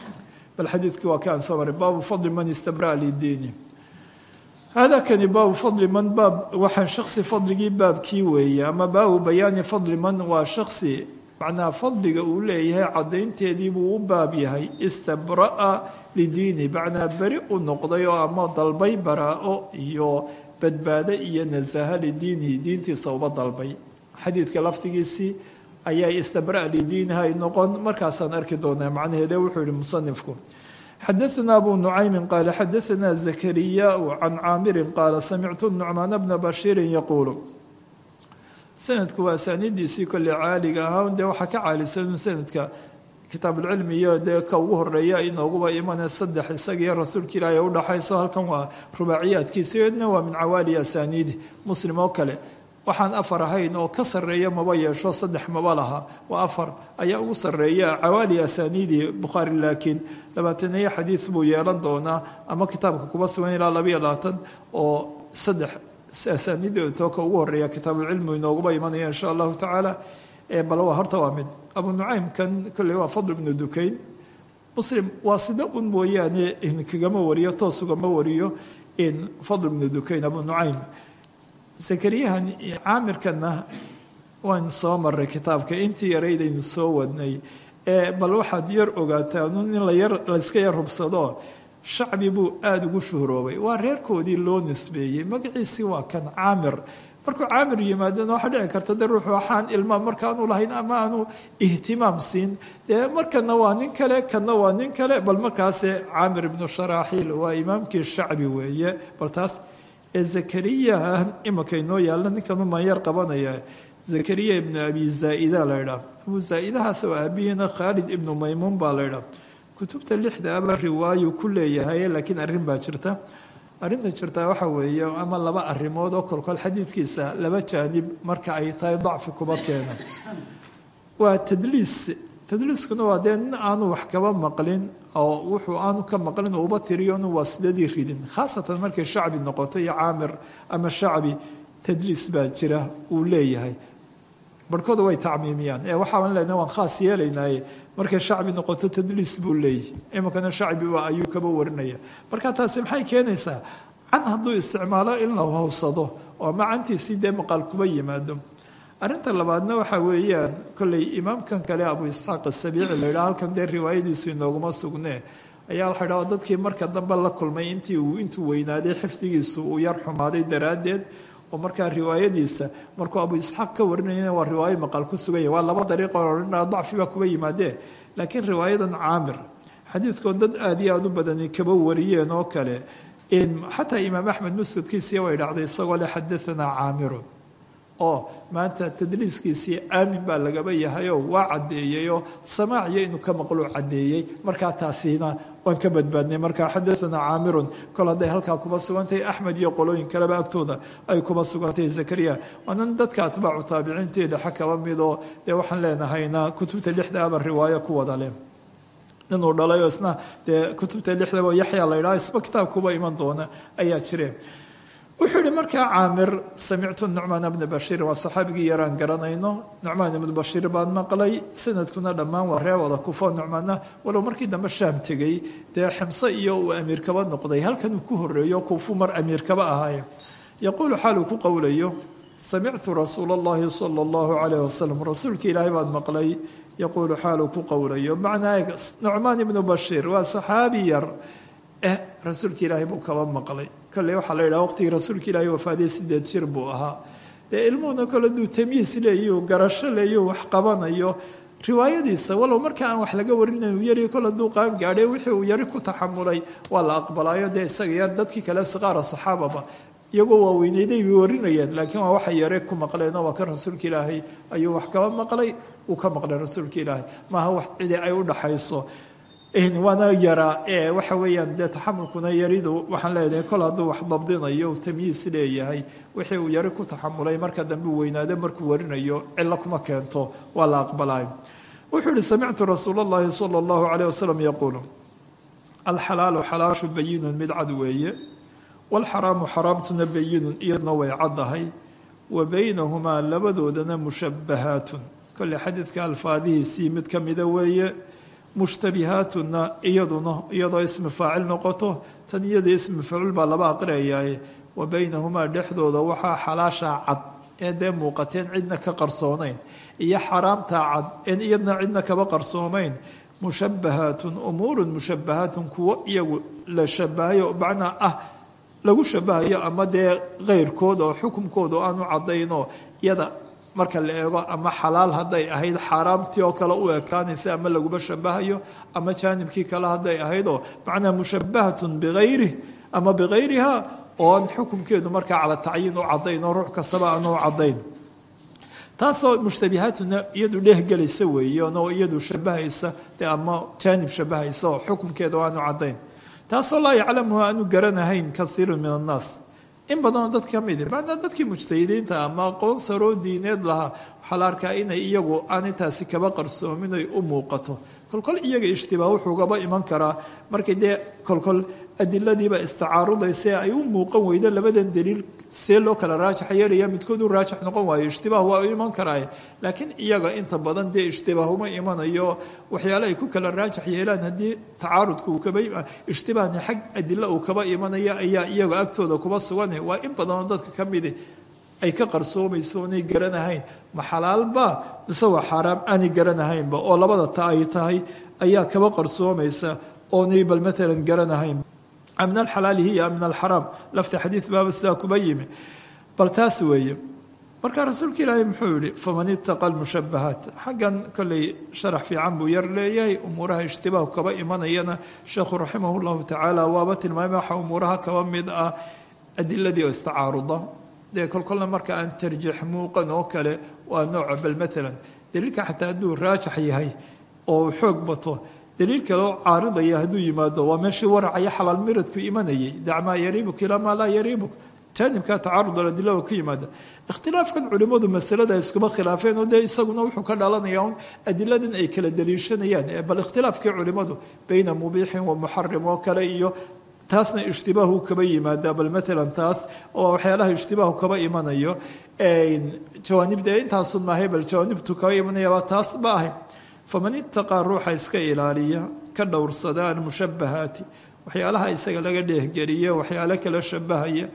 bal xadiidkii waa kaan soo maray baabu fadli man istabraa lidiini hada kani baabu fadli man baab waxaa shaksi fadligii baabkii weeye ama baabu bayaani fadli man waa shaksi macnaha fadliga uu leeyahay caddaynteedii buu u baab yahay istabra'a lidiini macnaa beri u noqday oo ama dalbay baraa-o iyo badbaado iyo nasaha lidiinihi diintiisa uba dalbay xadiidka lafdigiisii ayaa istabra lidiiniha ay noqon markaasaan arki doonaa macnaheede wuxuu yihi musanifku xadaثna abu nucaymi qaala xadaثna zakariyaau can caamirin qaala samictu nucmaan bna bashiirin yaquulu sanadku waa asaanidiisii kolley caaliga ahaa dee waxaa ka caalisan sanadka kitaabuulcilmi iyo dee ka ugu horeeya inooguba imanee saddex isagiiyo rasuulka ilaahi udhaxayso halkan waa rubaaciyaadkiisa iyadna waa min cawaali asaaniidi muslim oo kale waxaan afar ahayn oo ka sarreeya maba yeesho saddex maba laha waa afar ayaa ugu sarreeya cawaali asaaniidi bukhaari laakiin labaataniyo xadiid buu yeelan doonaa ama kitaabka kuba sugan ilaa labayo labaatan oo saddex asaaniidto ka ugu horeeya kitaabuulcilmi inooguba imanaya insha allahu tacaala bal waa horta waa mid abu nucaymkan kolley waa fadl ibnu dukayn muslim waa sida un mooyaane kagama wariyo toos ugama wariyo fadl ibnu dukayn abu nucaym zakariyahan caamirkana waan soo maray kitaabka intii yaraydaynu soo wadnay bal waxaad yar ogaataa in layska yar hubsado shacbi buu aada ugu shuhroobay waa reerkoodii loo nisbeeyey magaciisii waa kan caamir markuu caamir yimaadana waxaa dhici karta de ruuxu waxaan ilmaa markaanu lahayn ama aanu ihtimaam siin dee markana waa nin kale kana waa nin kale bal markaase caamir ibnu sharaaxiil waa imaamkii shacbi weeye bal taas ee zakariyahan imanka inoo yaalla ninkanu manyar qabanaya zakariya ibnu abi zaa'ida la ydhaah abu zaa'idahaas oo aabihiina khaalid ibnu maymuun baa la ydhaah kutubta lixda aba riwaayu ku leeyahay laakiin arrin baa jirta arrinta jirtaa waxa weeye ama laba arrimood oo kolkol xadiidkiisa laba jaanib marka ay tahay dacfi kuba keena waa tadliis tadliiskuna waa dee nin aanu wax kaba maqlin oo wuxuu aanu ka maqlin uba tiriyo inu waa sidadii ridin khaasatan markay shacbi noqoto iyo caamir ama shacbi tadliis baa jira uu leeyahay barhkooda way tacmiimiyaan ee waxaan lena waan khaas yeelaynaaye markay shacbi noqoto tadliis buu leeyahy iminkana shacbi waa ayuu kaba warinaya marka taasi maxay keenaysaa can hadduu isticmaalo in la howsado oo macantiisii dee maqaal kuba yimaado arrinta labaadna waxa weeyaan kolley imaamkan kale abu isxaaq asabiici la yidhaha halkan dee riwaayadiisu inooguma sugnee ayaa waxa ydhaha dadkii marka dambe la kulmay intii uu intuu weynaaday xifdigiisu uu yar xumaaday daraaddeed oo markaa riwaayadiisa markuu abu isxaaq ka warinayana waa riwaayo maqaal ku suganya waa laba dariiqo odhanaa dacfi baa kuba yimaadee laakiin riwaayadan caamir xadiidkood dad aada iyo aada u badani kaba wariyeen oo kale xataa imaam axmed musnadkiisiya way dhacday isagoo le xadaanaa caamirun oo maanta tadliiskiisii aamin baa lagaba yahayoo waa caddeeyeyoo samaaciyo inuu ka maqlo caddeeyey markaa taasina waan ka badbaadnay markaa xadaanaa caamirun kol hadday halkaa kuba sugantahay axmed iyo qolooyin kaleba agtooda ay kuba sugantahay zakariya waanan dadka atbaacu taabiciinteeda xa kaba midoo dee waxaan leenahayna kutubta lixda aba riwaayo ku wada leh inuu dhalayoo isna dee kutubta lixdaba yaxya la ydhaha isba kitaab kuba iman doona ayaa jireen wuxuu yihi markaa caamir samictu nucmaan bna bashiir waa saxaabigii yaraan garanayno nucmaan ibnu bashiir baan maqlay sanadkuna dhammaan waa ree wada kufo nucmaanna walow markii dambe shaam tegey dee ximse iyo uu amiir kaba noqday halkan uu ku horeeyo kuufu mar amiir kaba ahaaye yaquulu xaaluu ku qowlayo samictu rasuula allahi sala allahu calayh wasalam rasuulka ilaahay baan maqlay yaquulu xaaluu ku qowlayo macnaa nucmaan ibnu bashiir waa saxaabi yar eh rasuulka ilaahay buu kaba maqlay kolley waxaa la yidhaha waqtigii rasuulka ilaahay wafaadiyey sideed jir buu ahaa dee ilmuhuna kole duu tamyiis leeyo garasho leeyo wax qabanayo riwaayadiisa walow marka aan wax laga warinayn uu yari kole duu qaan gaadhay wixii uu yari ku taxamulay waa la aqbalaayo dee isaga yar dadkii kale siqaara saxaababa iyagoo waaweyneyday bay warinayeen laakiin waa waxay yare ku maqleenoo waa kan rasuulka ilaahay ayuu wax kaba maqlay uu ka maqlay rasuulka ilaahay maaha wax cidi ay u dhaxayso waana yaraa ee waxa weeyaan dee taxamulkuna yaridu waxaan leedahay kol hadduu wax dabdinayo tamyiis leeyahay wixii uu yari ku taxamulay marka dambe u weynaado markuu warinayo cilo kuma keento waa la aqbalay wuxuu yihi samictu rasuul اllahi salى اllahu alayh wasalam yaquulu alxalaalu xalaashu bayinun mid cad weeye wاlxaraamu xaraamtuna bayinun iyadna way caddahay wa baynahumaa labadoodana mushabahaatun kolley xadiidka alfaadihiisii mid ka mida weeye mushtabihaatuna iyaduna iyadoo ismi faacil noqoto tan iyada ismi facuul baa laba aqriyayaye wa baynahumaa dhexdooda waxaa xalaashaa cad ee dee muuqateen cidna ka qarsoonayn iyo xaraamtaa cad een iyadna cidna kaba qarsoomayn mushabahaatun umuurun mushabahaatun kuwo iyagu la shabahayo macnaa ah lagu shabahayo ama dee keyrkood oo xukumkooda aanu cadaynoo iyada marka la eego ama xalaal hadday ahayd xaaraamtii oo kale u ekaanaysa ama laguba shabahayo ama jaanibkii kale hadday ahaydoo macnaa mushabahatun biayri ama bikayriha oon xukumkeedu markaa cala tacyiin u cadayn oo ruux kastaba aanu cadayn taasoo mushtabihaatuna iyadu dhehgelaysa weeyanoo iyadu shabahaysa de ama jaanib shabahaysa oo xukumkeedu aanu cadayn taasoo laa yaclamuha aanu garanahayn kaiiru min annaas in badanoo dad ka midi macnaa dadkii mujtahidiinta ama aqoon saroo diineed lahaa waxaa la arkaa inay iyagu aanay taasi kaba qarsoomin ay u muuqato kolkol iyaga ishtibaah wuxuugaba iman karaa markay dee kolkol adiladiiba istacaarudaysa ay u muuqan weydo labadan daliil see loo kala raajax yeelaya midkood u raajax noqon waayo ishtibaah waa u iman karaaye laakiin iyaga inta badan dee ishtibaah uma imanayo waxyaale ay ku kala raajax yeelaan haddii tacaarudka uu kaba ishtibaahni xag adilo uu kaba imanaya ayaa iyaga agtooda kuba sugan waa in badanoo dadka ka midi ay ka qarsoomayso oonay garanahayn ma xalaalba mise waa xaaraam aanay garanahaynba oo labada ta ay tahay ayaa kaba qarsoomaysa oonay bal maalan garanahayn min alxalaali hiya min alxaraam lafta xadiid baaba sidaa kuba yimi bal taas weeye marka rasuulka ilaahay muxuu yihi faman itaqa lmushabahaat xaggan kolley sharax fiican buu yar leeyahay umuuraha ishtibaahu kaba imanayana sheekhu raximah llahu tacaala waaba tilmaamay waxa umuuraha kaba mid ah adiladii oo istacaaruda dee kolkolna marka aan tarjiix muuqan oo kale waa nooca bal maalan daliilka xataa hadduu raajax yahay oo xoog bato daliil kale oo caaridaya hadduu yimaado waa meeshii waracaya xalaal miradku imanayay dacmaa yariibuk ilaa maa laa yariibuk jaanibka tacaarud aladila oo ka yimaada ikhtilaafkan culimmadu masalada iskuma khilaafeen oo dee isaguna wuxuu ka dhalanaya un adiladan ay kala daliishanayaan bal ikhtilaafkii culimmadu bayna mubiixin wa muxarim oo kale iyo taasna ishtibaahu kaba yimaada bal maalan taas oo waxyaalaha ishtibaahu kaba imanayo jawaanibda intaasun maahay bal jawaanibtu kaba imanayaba taas ma ahay faman itaqaa ruuxa iska ilaaliya ka dhowrsada almushabahaati waxyaalaha isaga laga dheehgeliya waxyaalo kala shabahaya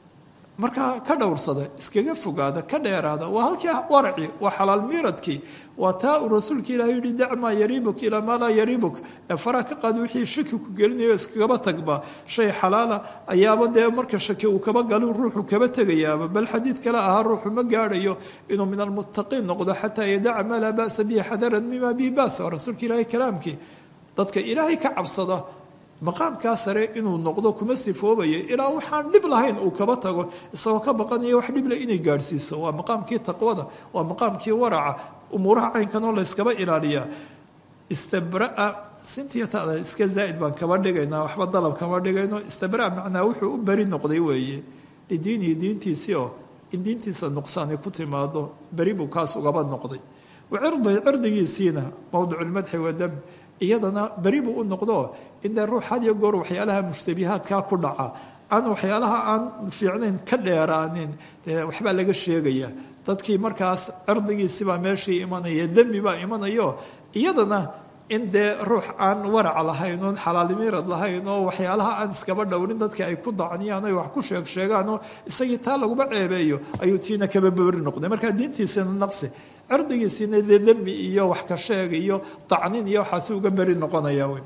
markaa ka dhowrsada iskaga fogaada ka dheeraada waa halkii waraci waa xalaal miiradkii waa taa uu rasuulka ilahi yihi dacmaa yariibuk ilaa maa laa yariibuk ee faraa ka qaad wixii shaki ku gelinayo iskagaba tagba shay xalaala ayaaba dee marka shaki uu kaba galo ruuxu kaba tegayaaba bal xadiid kale ahaa ruuxu ma gaadhayo inuu min almuttaqiin noqdo xataa yadaca maa laa ba'sa bihi xadaran mima bihi ba'sa waa rasuulka ilaahi kalaamkii dadka ilaahay ka cabsada maqaamkaa sare inuu noqdo kuma sifoobayo ilaa waxaan dhib lahayn uu kaba tago isagoo ka baqanaya wax dhible inay gaadhsiiso waa maqaamkii taqwada waa maqaamkii waraca umuuraha caynkan oo layskaba ilaaliyaa istabraa sintiyatada iska zaa'id baan kaba dhigaynaa waxba dalab kama dhigayno istabraa macnaa wuxuu u beri noqday weeye lidiinihi diintiisii oo in diintiisa nuqsaani ku timaado beri buu kaas ugaba noqday wacirday cirdigiisiina mowdiculmadxi wadam iyadana beri buu u noqdo indee ruux had iyo goor waxyaalaha mushtabihaadkaa ku dhaca aan waxyaalaha aan fiicnayn ka dheeraanin dee waxbaa laga sheegaya dadkii markaas cirdigiisibaa meeshii imanaya dembi baa imanayo iyadana in dee ruux aan warac lahayn oon xalaalimiirad lahayn oo waxyaalaha aan iskaba dhowrin dadka ay ku dacniyaan ay wax ku sheeg sheegaan oo isagii taa laguba ceebeeyo ayuu tiina kaba beri noqday markaa diintiisina naqsi cirdigiisina dee dembi iyo wax ka sheeg iyo dacnin iyo waxaasi uga beri noqonaya wey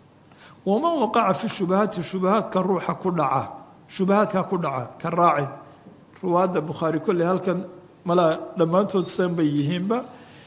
waman waqaca fi shubahaati shubahaadka ruuxa ku dhaca shubahaadka ku dhaca ka raacin ruwaadda bukhaari kolley halkan malaa dhammaantood san bay yihiinba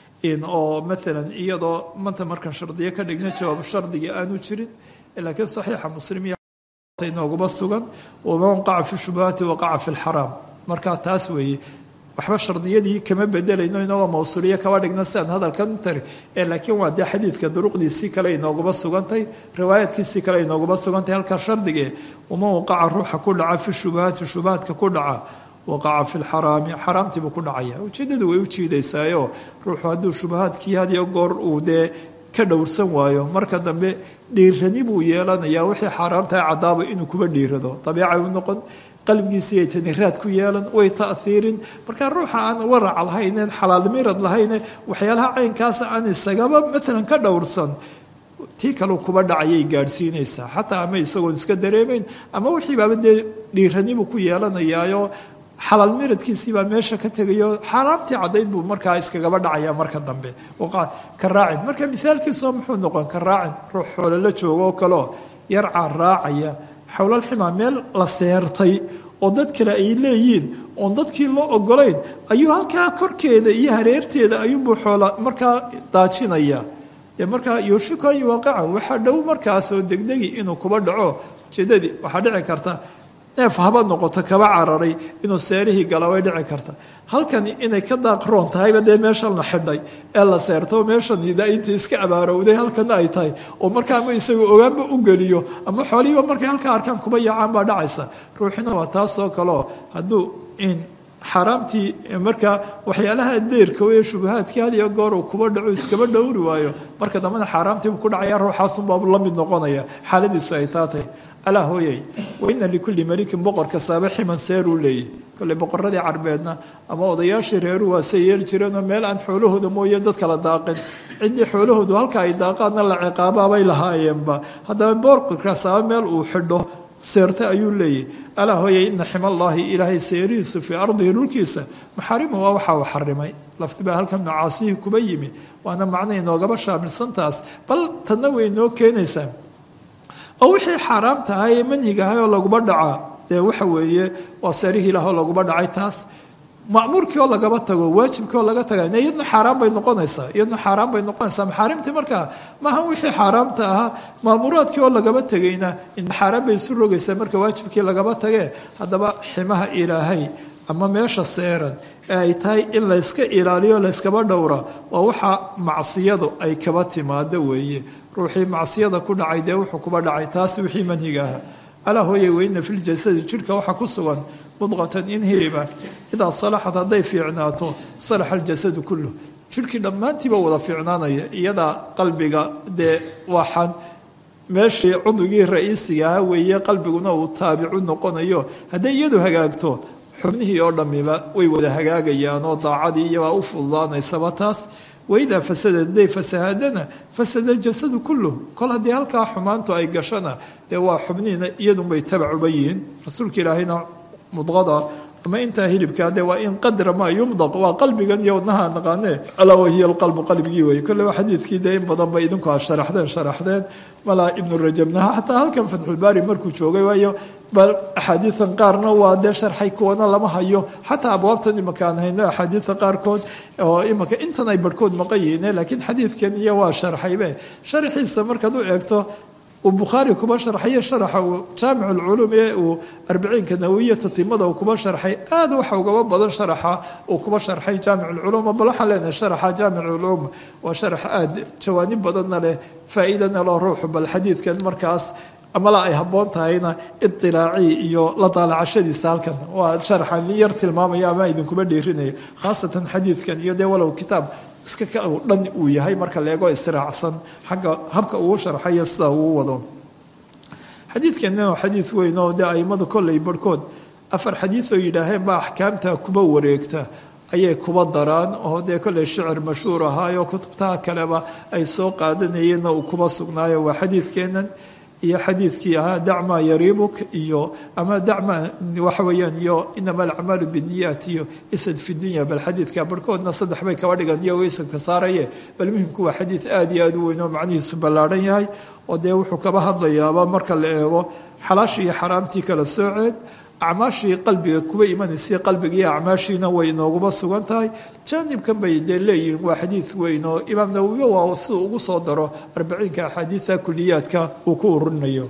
oo maalan iyadoo manta markaan shardiyo ka dhigna jawaab shardiga aanu jirin laakiin saxiixa muslim inooguma sugan waman waqaca fi shubahaati waqaca fi lxaraam markaa taas weeye waxba shardiyadii kama bedelayno inagoo mawsuuliyo kaba dhigna sidaan hadalkan tari ee laakiin waa dee xadiidka duruqdiisii kale inooguma sugantay riwaayaadkiisii kale inooguma sugantay halkaa shardige waman waqaca ruuxa ku dhaca fi shubahaati shubahaadka ku dhaca waqaca fi lxaraami xaraamtiibuu ku dhacaya ujeeddadu way u jiidaysaayo ruuxu hadduu shubahaadkii hadiyo goor uu dee ka dhowrsan waayo marka dambe dhiirani buu yeelanayaa wixii xaaraamtahay caddaaba inuu kuba dhiirado dabiicay u noqon qalbigiisii ay taniraad ku yeelan way ta'hiirin marka ruuxa aan warac lahaynen xalaalmirad lahayne waxyaalaha caynkaasa aan isagaba maalan ka dhowrsan tii kaleu kuba dhacayay gaadhsiinaysaa xataa ama isagoon iska dareemayn ama wixii baaba dee dhiiranibuu ku yeelanayaayo xalaal miradkiisiibaa meesha ka tegayo xaaraamtii caddayd buu markaa iskagaba dhacaya marka dambe ka raacin marka mithaalkiisoo muxuu noqon ka raacin ruux xoolo la joogo oo kaleo yarcaa raacaya xowlalximaa meel la seertay oo dad kale ay leeyiin oon dadkii loo ogolayn ayuu halkaa korkeeda iyo hareerteeda ayuunbuu xoola markaa daajinaya dee markaa yuushiku an yuwaqaca waxaa dhow markaasoo degdegi inuu kuba dhaco ujeedadii waxaa dhici karta neef haba noqoto kaba cararay inuu seerihii gala way dhici karta halkani inay ka daaqroon tahayba dee meeshan la xidhay ee la seerto meeshan inta iska abaarowday halkana ay tahay oo markaa ama isagu ogaanba u geliyo ama xoolihiiba markay halkaa arkaan kuba yaacaan baa dhacaysa ruuxina waa taasoo kaleo hadduu in xaaraamtii markaa waxyaalaha deerka ee shubahaadkii had iyo goor uu kuba dhaco iskaba dhowri waayo marka dambena xaaraamtiibu ku dhacaya ruuxaasunbaabu la mid noqonaya xaaladiisu ay taatay alaa hooyay waina likulli malikin boqor kastaaba ximan seeruu leeyahy kolley boqoradii carbeedna ama odayaashii reeru waa say yeeli jireenoo meel aan xoolahooda mooye dad kala daaqin ciddii xoolahoodu halka ay daaqaadna la ciqaabaabay lahaayeenba haddaba boqor kastaaba meel uu xidho seerte ayuu leeyahy alaa hooyay ina ximallaahi ilaahay seerihiisu fii ardihi dhulkiisa maxaarimu waa waxa uu xarimay laftibaa halkan macaasihii kuba yimi waana macna inoogaba shaamilsantaas bal tadna way inoo keenaysaa oo wixii xaaraamta ahaa ee manhiga ahay oo laguma dhacaa dee waxa weeye waa seerihii ilaah oo laguma dhacay taas ma'muurkii oo lagaba tago waajibkii oo laga taga iyadna xaaraan bay noqonaysaa iyadna xaaraan bay noqonaysaa maxaarimtii markaa maaha wixii xaaraamta ahaa ma'muuraadkii oo lagaba tegayna in xaaraan bay isu rogaysaa marka waajibkii lagaba tagee haddaba ximaha ilaahay ama meesha seeran ee ay tahay in layska ilaaliyo layskaba dhowra waa waxa macsiyadu ay kaba timaado weeye ruuxii macsiyada ku dhacay dee wuxuu kuba dhacay taas wixii manhiga aha alaa hooyay weyna filjasadi jidhka waxaa ku sugan mudqatan in hiliba idaa salaxad hadday fiicnaato salaxa aljasadu kulluh jidhkii dhammaantiiba wada fiicnaanaya iyadaa qalbiga dee waxaan meeshii cudugii ra-iisiga aha weeye qalbiguna uu taabicu noqonayo hadday iyadu hagaagto xubnihii oo dhammiba way wada hagaagayaan oo daacadii iyabaa u fududaanaysaba taas waidaa fasada hadday fasahaadana fasada aljasadu kulluh kol haddii halkaa xumaantu ay gashana dee waa xubnihiina iyadunbay tabacuba yihiin rasuulka ilaahayna mudqada ama intaa hilibkaa dee waa in qadra maa yumdaq waa qalbigan iyo wadnaha naqaane alaa wahiya alqalbu qalbigii wey kolle waa xadiidkii dee in badan bay idinku aad sharaxdeen sharaxdeen malaa ibnu rajabnaha xataa halkan fatxulbaari markuu joogay waayo bal axaadiidan qaarna waa dee sharxay kuwana lama hayo xataa abwaabtan imaka aan hayno axaadiida qaarkood oo imaka intan ay barhkood maqan yihiine laakiin xadiidkan iyo waa sharxaybe sharxiisa markaad u eegto uu bukhaari kuba sharxayo sharaxa uu jaamic ulculuum ee uu arbiciinka nawiyata timada uu kuba sharxay aad waxa ugaba badan sharaxa uu kuba sharxay jaamic ulculuum bal waxaan leenahay sharaxa jaamic ulculuum waa sharax aad jawaanib badanna leh faa'iidana loo ruuxu bal xadiidkan markaas amala ay habboon tahayna idilaacii iyo la daalacashadiisa halkan waa sharaxan yar tilmaamaya ama idinkuba dhiirinaya khaasatan xadiidkan iyo dee walow kitaab iska ka dhan uu yahay marka la eego istiraacsan xagga habka uu sharxayo sida uu wado xadiidkanna waa xadiid weyn oo dee aimadu kolley barhkood afar xadiid oo yidhaaheen baa axkaamta kuba wareegta ayay kuba daraan oo dee kolley shicir mashhuur ahaayo kutubtaha kaleba ay soo qaadanayeenna uu kuba sugnaayo waa xadiidkeennan iyo xadiidkii ahaa dacmaa yariibuk iyo ama dacma waxa weeyaan iyo inama alacmaalu biniyaat iyo isad fi dunya bal xadiidka barhkoodna saddex bay kaba dhigan iyagoo isadka saaraye bal muhimku waa xadiid aada iyo aada u weyn oo macnihiisu ballaadhan yahay oo dee wuxuu kaba hadlayaaba marka la eego xalaashii iyo xaraamtii kala sooceed acmaashii qalbiga kuba imanaysay qalbigiiyo acmaashiina way inooguba sugan tahay jaanibkan bay dee leeyihiin waa xadiid weyn oo imaam nawowiba waa si ugu soo daro arbaciinka axaadiida kuliyaadka uu ku ururinayo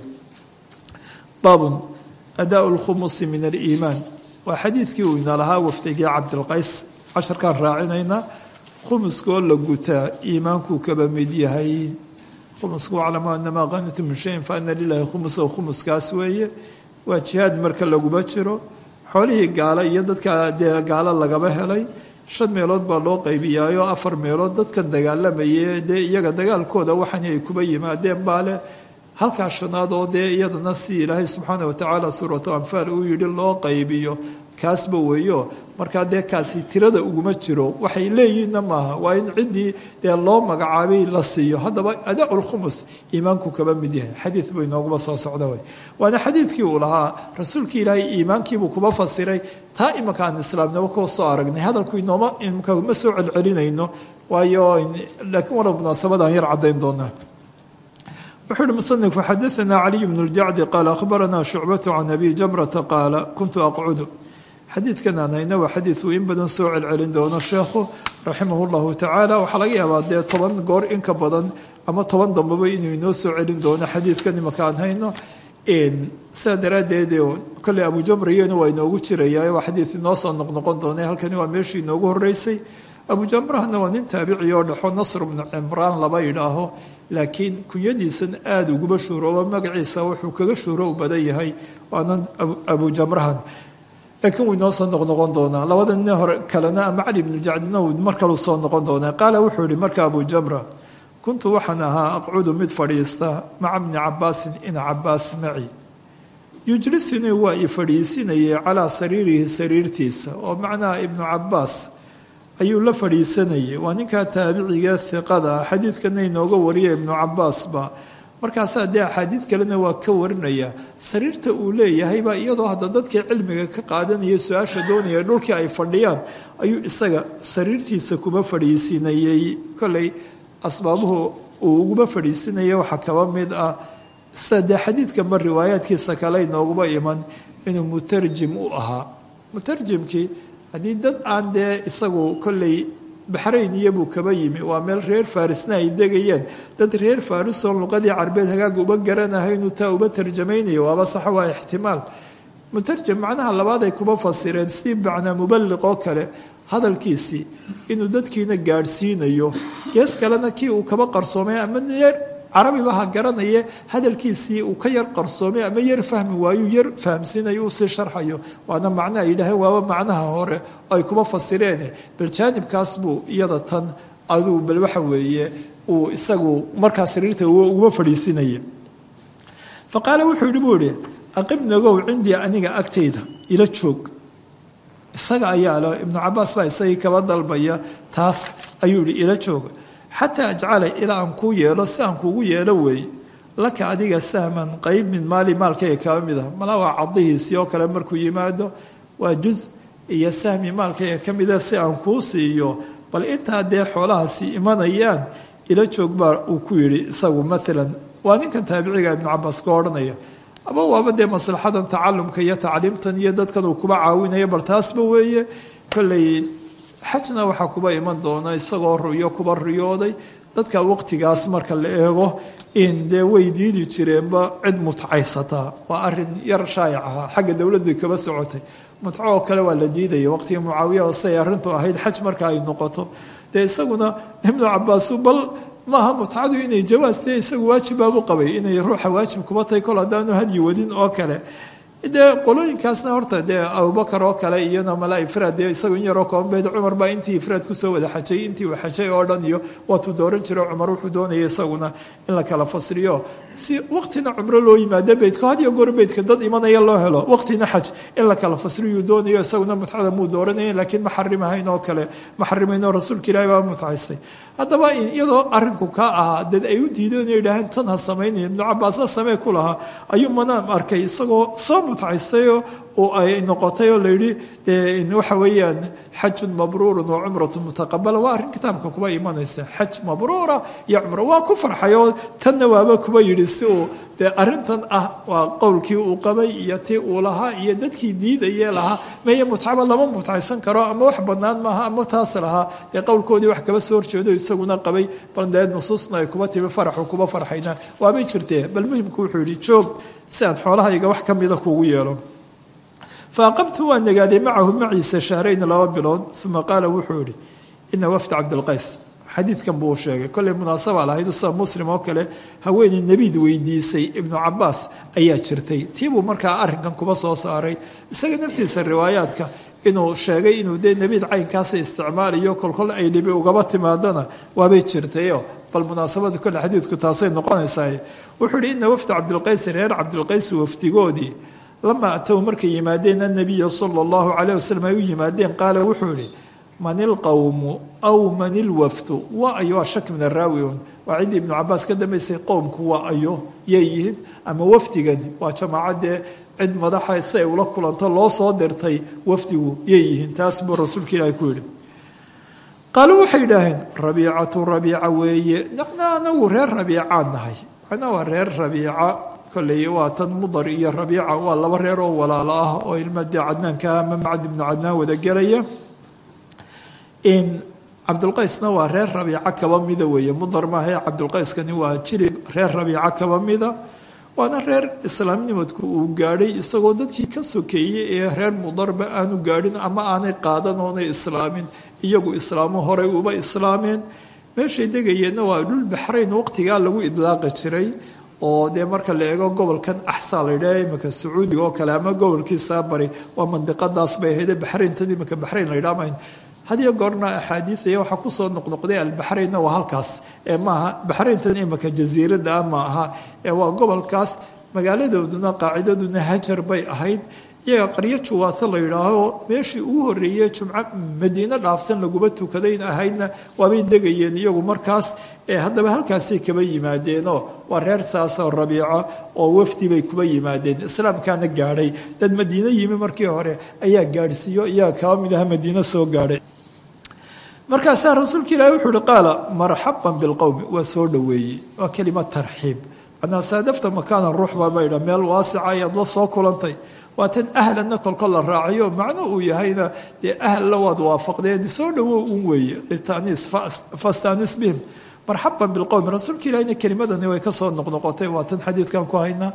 baabun adaa lkhumusi min aliimaan waa xadiidkii uu ina lahaa wafdigii cabdilqays casharkaan raacinayna khumuska oo la gutaa iimaankuu kaba mid yahay khumusku aclamu anamaa qanitu min shayin fa ana lilahi khumusa khumuskaas weeye waa jihaad marka laguba jiro xoolihii gaalo iyo dadka dee gaalo lagaba helay shan meelood baa loo qaybiyaayo afar meelood dadkan dagaalamaye dee iyaga dagaalkooda waxani ay kuba yimaadeen baa leh halkaa shanaad oo dee iyadana si ilaahay subxaana watacaala suuratu anfaal uu yidhi loo qaybiyo kaasba weeyo markaa dee kaasi tirada uguma jiro waxay leeyihiinna maaha waa in ciddii dee loo magacaabay la siiyo haddaba adaa lkhumus iimaanku kaba mid yahay xadiid buu inooguma soo socda wey waana xadiidkii uu lahaa rasuulkii ilaahay iimaankiibuu kuba fasiray taa imanka aan islaamnimo kuwa soo aragnay hadalku inooma imka ma soo celcelinayno waayo laakiin wala munaasabadaan yar caddayn doonaa wuxuu uhi musanifku xadaanaa caliy bnu ljacdi qaala akhbaranaa shucbatu can abi jamrata qaala kuntu aqcudu xadiidkan aan hayna waa xadiid uu in badan soo celcelin doono sheekhu raximah llahu tacaala waxaa laga yaabaa dee toban goor inka badan ama toban dambaba inuu inoo soo celin doono xadiidkan imaka aan hayno sidaa daraaddeed kolley abujamriyena waa inoogu jiraya waa xadiid inoo soo noqnoqon doona halkani waa meeshii inoogu horeysay abujamrahna waa nin taabici oo dhexo nasr bnu cimraan laba yidhaaho laakiin kunyadiisan aada uguba shuurooba magaciisa wuxuu kaga shuuro u badan yahay waana abujamrahan laakiin wuu inoo soo noqnoqon doonaa labada nin hore kalena ama cali bnu jacdina uu mar kalu soo noqon doonaa qaala wuxuu yihi marka abujamra kuntu waxaan ahaa aqcudu mid fadhiista maca bni cabaasin ina cabaas maci yujlisinii waa i fadhiisinayay calaa sariirihi sariirtiisa oo macnaha ibnu cabaas ayuu la fadhiisanayay waa ninkaa taabiciga hiqada ah xadiidkana inooga wariya ibnu cabaasba markaasaa dee axaadiid kalena waa ka warinaya sariirta uu leeyahaybaa iyadoo hadda dadkii cilmiga ka qaadanaya su-aasha doonaya dhulkii ay fadhiyaan ayuu isaga sariirtiisa kuba fadhiisinayey kolley asbaabuhu uu uguba fadhiisinaya waxaa kaba mid ah sida dee xadiidkanba riwaayaadkiisa kale inooguba iman inuu mutarjim u ahaa mutarjimkii haddii dad aan dee isagu kolley baxrayn iyobuu kaba yimi waa meel reer farisna ay degayeen dad reer farisoo luqadii carbeed hagaaga uba garanahay inuu taa uba tarjamaynayo waaba sax waa ixtimaal mutarjam macnaha labaad ay kuba fasireen si macnaa mubaliq oo kale hadalkiisii inuu dadkiina gaadhsiinayo gees kalena kii uu kaba qarsoomay ama yar carabiba ha garanaye hadalkiisii uu ka yar qarsoomay ama yar fahmi waayu yar fahamsiinayo uu sii sharxayo waana macno ay yidhaaheen waaba macnaha hore oo ay kuba fasireen bal jaanibkaas buu iyada tan aduu bal waxa weeye uu isagu markaa sariirta uga fadhiisinaya fa qaala wuxuu yidhi buu ihi aqibnagow cindii aniga agtayda ila joog isaga ayaa le ibnu cabaas baa isagii kaba dalbaya taas ayuu yihi ila jooga xataa ajcala ilaa aan kuu yeelo si aan kuugu yeelo weeye laka adiga sahman qeyb min maali maalkayga kaba mid ah mala waa cadihiisii oo kale markuu yimaado waa juz iyo sahmi maalkayga ka mida si aan kuu siiyo bal intaa dee xoolahaasi imanayaan ila joog baa uu ku yidhi isagu maalan waa ninkan taabiciga ibnu cabaas ka odhanaya ama waaba dee maslaxadan tacalumka iyo tacliimtan iyo dadkan uu kuba caawinayo bal taasba weeye kolley xajna waxaa kuba iman doona isagoo ruyo kuba riyooday dadka waqtigaas marka la eego in dee way diidi jireenba cid mutcaysataa waa arin yar shaayac ahaa xagga dowladda kaba socotay mutco oo kale waa la diidaya waqtiga mucaawiya say arrintu ahayd xaj marka ay noqoto dee isaguna ibnu cabaasu bal maaha mutcadu inay jawaastee isagu waajibaabu qabay inay ruuxa waajib kuba tahay kol haddaanu hadyi wadin oo kale dee qolooyinkaasna horta dee abubakar oo kale iyona mala ifraad dee isagu in yaroo koonbeed cumar baa intii ifraad kusoo wada xajay intii uu xajay oo dhan iyo waatuu dooran jiro cumar wuxuu doonaya isaguna in la kala fasriyo si waqtina cumro loo yimaado beydka had iyo goor beydka dad imanaya loo helo waqtina xaj in la kala fasriyuu doonayo isaguna mutcada muu dooranaya laakiin ma xarimahayn oo kale ma xarimaynoo rasuulka ilaahi baa mutcaystay haddaba iyadoo arinku ka ahaa dad ay u diideen inay idhaaheen tan ha samaynaya ibnu cabaasna samee ku lahaa ayuu manaam arkay isagoo soo mutcaystayoo oo ay noqotay oo layidhi waxa weeyaan xajun mabruurun wa cumratun mutaqabala waa arrin kitaabka kuba imanaysa xaj mabruura iyo cumro waa ku farxay oo tanna waaba kuba yidhi si uu dee arrintan ah waa qowlkii uu qabay iyo tii uu lahaa iyo dadkii diidayee lahaa meye mutcaba lama mutcaysan karo ama wax bannaan maaha ama taas lahaa dee qowlkoodii wax kaba soo horjeedo isaguna qabay bal dee nusuusna ay kuba timi faraxu kuba farxaynaan waabay jirtee bal muhimku wuxuu yidhi joog si aan xoolahayga wax ka mida kuugu yeelo faaqamtu waan nagaaday macahu maciisa shahrayna laba bilood uma qaala wuxuu yihi ina wafda cabdilqays xadiidkan buu sheegay kolley munaasaba lahayd sida muslim oo kale haweeney nebiid weydiisay ibnu cabaas ayaa jirtay tiibuu markaa arrinkan kuba soo saaray isaga naftiisa riwaayaadka inuu sheegay inuu dee nebiid caynkaasa isticmaalayo kolkol ay dhibi ugaba timaadana waabay jirtayo bal munaasabada kole xadiidku taasay noqonaysaa wuxuu ihi ina wafda cabdilqays reer cabdilqays wafdigoodii lama atow markay yimaadeen annabiya sala allahu calayh wasalam ay u yimaadeen qaala wuxuu ihi man ilqowmu aw man ilwafdu waa ayo waa shak min araawiun waa ciddii ibnu cabaas ka dambaysay qowmku waa ayo yay yihiin ama wafdigani waa jamaacadee cid madaxa si ay ula kulanto loo soo dirtay wafdigu yay yihiin taas buu rasuulka ilaahi ku yidhi qaaluu waxay idhaaheen rabiicatu rabiica weeye nacna anagu reer rabiicaan nahay macnaa waa reer rabiica kolley waa tan mudar iyo rabiica waa laba reer oo walaalo ah oo ilma dee cadnaanka ama macad ibnu cadnaan wada gelaya in cabdulqaysna waa reer rabiica kaba mida weeye mudar maahae cabdulqayskani waa jilib reer rabiica kaba mida waana reer islaamnimadku uu gaadhay isagoo dadkii ka sokeeyey ee reer mudarba aanu gaadhin ama aanay qaadan oonay islaamin iyagu islaamo horey uba islaameen meeshay degayeenna waa dhul baxrayn waqtigaa lagu idlaaqi jiray oo dee marka la eego gobolkan axsaa la yidhaha imika sacuudiga oo kale ama gobolkiisaa bari waa mandiqadaas bay ahayde baxrayntan imika baxrayn la yidhaha mayn hadiyo goorna axaadiidaya waxaa kusoo noqnoqday albaxraynna waa halkaas ee maaha baxrayntan imika jasiirada ah ma aha ee waa gobolkaas magaaladooduna qaacidaduna hajar bay ahayd iyaga qaryo juwaata la yidhaaho meeshii ugu horreeyey jumco madiino dhaafsan laguma tukadayn ahaydna waabay degayeen iyagu markaas ee haddaba halkaasay kaba yimaadeenoo waa reer saasoo rabiica oo wafdi bay kuba yimaadeen islaamkaana gaadhay dad madiino yimi markii hore ayaa gaadhsiiyo iyaga kaba mid aha madiino soo gaadhay markaasaa rasuulka ilaahi wuxuu uhi qaala marxaban bilqowmi waa soo dhoweeyey waa kelima tarxiib macnaa saadafta makaanan ruux baa baydha meel waasica ayaad la soo kulantay waa tan ahlanna kolkol la raaciyo macno uu yahayna dee ahalla waad waafaqdeen soo dhowow un weeye litaniis fastanis bihim marxaban bilqowmi rasuulka ilahina kelimadani way kasoo noqnoqotay waa tan xadiidkan ku haynaa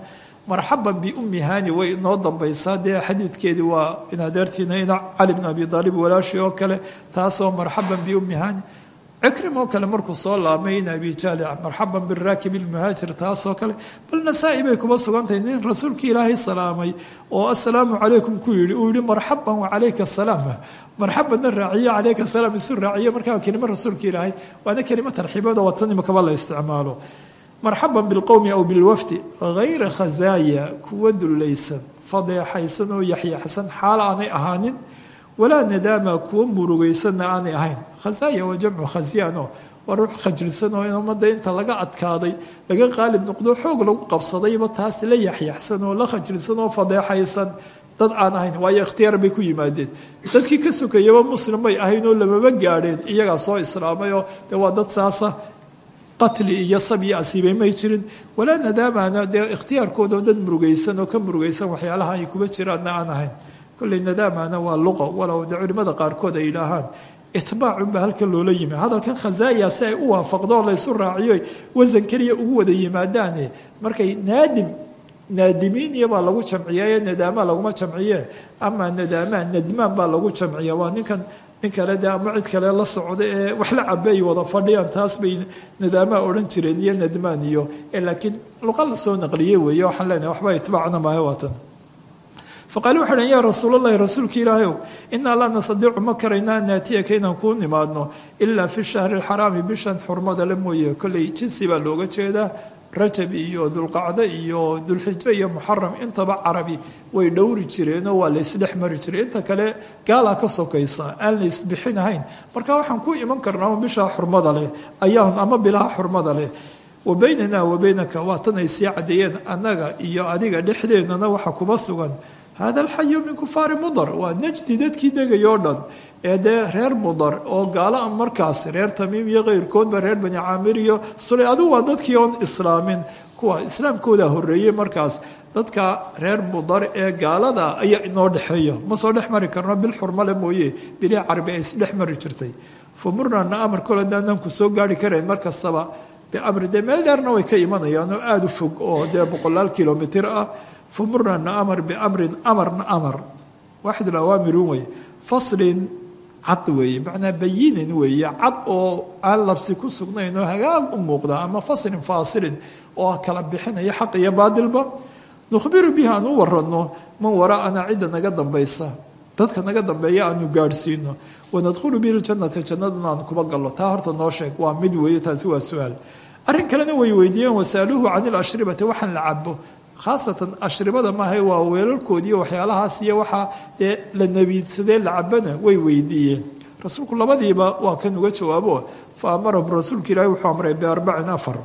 marxaban biummi hani way inoo dambaysaa dee xadiidkeedii waa inadeertiina ina cali bn abi aalib walaashii oo kale taasoo marxaban biummi hani cikrim oo kale markuu soo laabmay in abi jaali marxaban biraakib lmuhaajir taasoo kale bal nasaa-i bay kuba sugantahay nin rasuulkii ilaahay salaamay oo assalaamu calaykum ku yidhi uu yihi marxaban wacalayka asalaam marxabanna raaciye calayka asalaam isu raaciye markaa kelimo rasuulka ilaahay waana kelimo tarxiibood oo watan imakaba la isticmaalo marxaban bilqowmi aw bilwafdi hayra khazaaya kuwa dullaysan fadeexaysan oo yaxyaxsan xaal aanay ahaanin walaa nadaama kuwa murugaysanna aanay ahayn khazaaya waa jamcu khasyaano waa ruux khajilsan oo in ummadda inta laga adkaaday laga qaalib noqdo xoog lagu qabsadayba taas la yaxyaxsan oo la khajilsan oo fadeexaysan dad aan ahayn waayo ikhtiyaar bay ku yimaadeen dadkii ka sukayaba muslim bay ahayn oo lamaba gaadheen iyagaa soo islaamay oo dee waa dad saasa qatli iyo sabyi asiibay may jirin walaa nadaamana dee ikhtiyaarkooda dad murugaysan oo ka murugaysan waxyaalaha ay kuba jiraanna aan ahayn kolley nadaamana waa luqa walow de culimmada qaarkood ay yidhaahaan itbaacunba halkan loola yimi hadalkan khazaaya si ay u waafaqdo oo laysu raaciyo wasan keliya ugu wada yimaadaane markay naadim naadimiin iyobaa lagu jamciyaye nadaama laguma jamciye ama nadaamaa nadmaan baa lagu jamciya waa ninkan nin kale de ama cid kale la socda ee wax la cabeey wada fadhiyaan taas bay nadaamaa odhan jireen iyo nadmaan iyo laakiin luqa la soo naqliye weeye waxaan leenahay waxba itbaacna maayo waatan faqaali waxay dhahn yaa rasuulalahi rasuulka ilaahayow inaa laa nastadiicu ma karayna an naatiyaka inaan kuu nimaadno ilaa fi shahri alxaraami bishan xurmada le mooye kolley jinsi baa looga jeedaa rajab iyo dulqacdo iyo dulxijo iyo muxaram intaba carabi way dhowri jireenoo waa la isdhex mari jiray inta kale gaalaa ka sokaysa aan la isbixinahayn marka waxaan ku iman karnaa bishaa xurmada leh ayaan ama bilaha xurmada leh wa baynana wa baynaka waa tan ay sii caddeeyeen annaga iyo adiga dhexdeennana waxa kuma sugan hada alxayu min kufaari mudar waa najdi dadkii degay oo dhan ee dee reer mudar oo gaala markaas reer tamiim iyo keyrkoodba reer bani caamir iyo sula adigu waa dadkii oon islaamin kuwa islaamkooda horeeyey markaas dadka reer mudar ee gaalada ayaa inoo dhexeeya ma soo dhex mari karno bil xurmale mooye bilii carabi ay isdhex mari jirtay fa murnana amar kole daanaan ku soo gaari karayn mar kastaba biamri dee meel dheerna way ka imanayaan oo aada u fog oo dee boqolaal kilomitr ah famurnana amar biamrin amarna amar waaxid awaamirun wey faslin cad weeye macnaa bayinin weeye cad oo aan labsi ku sugnayn oo hagaag u muuqda ama faslin faasilin oo kala bixinaya xaq iyo baadilba nukhbiru bihi aan u warano man waraa'ana cidda naga dambaysa dadka naga dambeeya aanu gaadhsiino wanadkhulu bihi ljanata jannadana aan kuba gallo taa horta noo sheeg waa mid weeye taasi waa su-aal arrin kalena way weydiiyeen wasaaluuhu can ilashribati waxaan la cabo khaasatan ashribada maaha waa weelalkoodiiy waxyaalahaas iyo waxaa dee la nabiidsadee la cabana way weydiiyeen rasuulku labadiiba waa kan uga jawaabo fa amarahum rasuulka ilaahi wuxuu amray biarbacin afar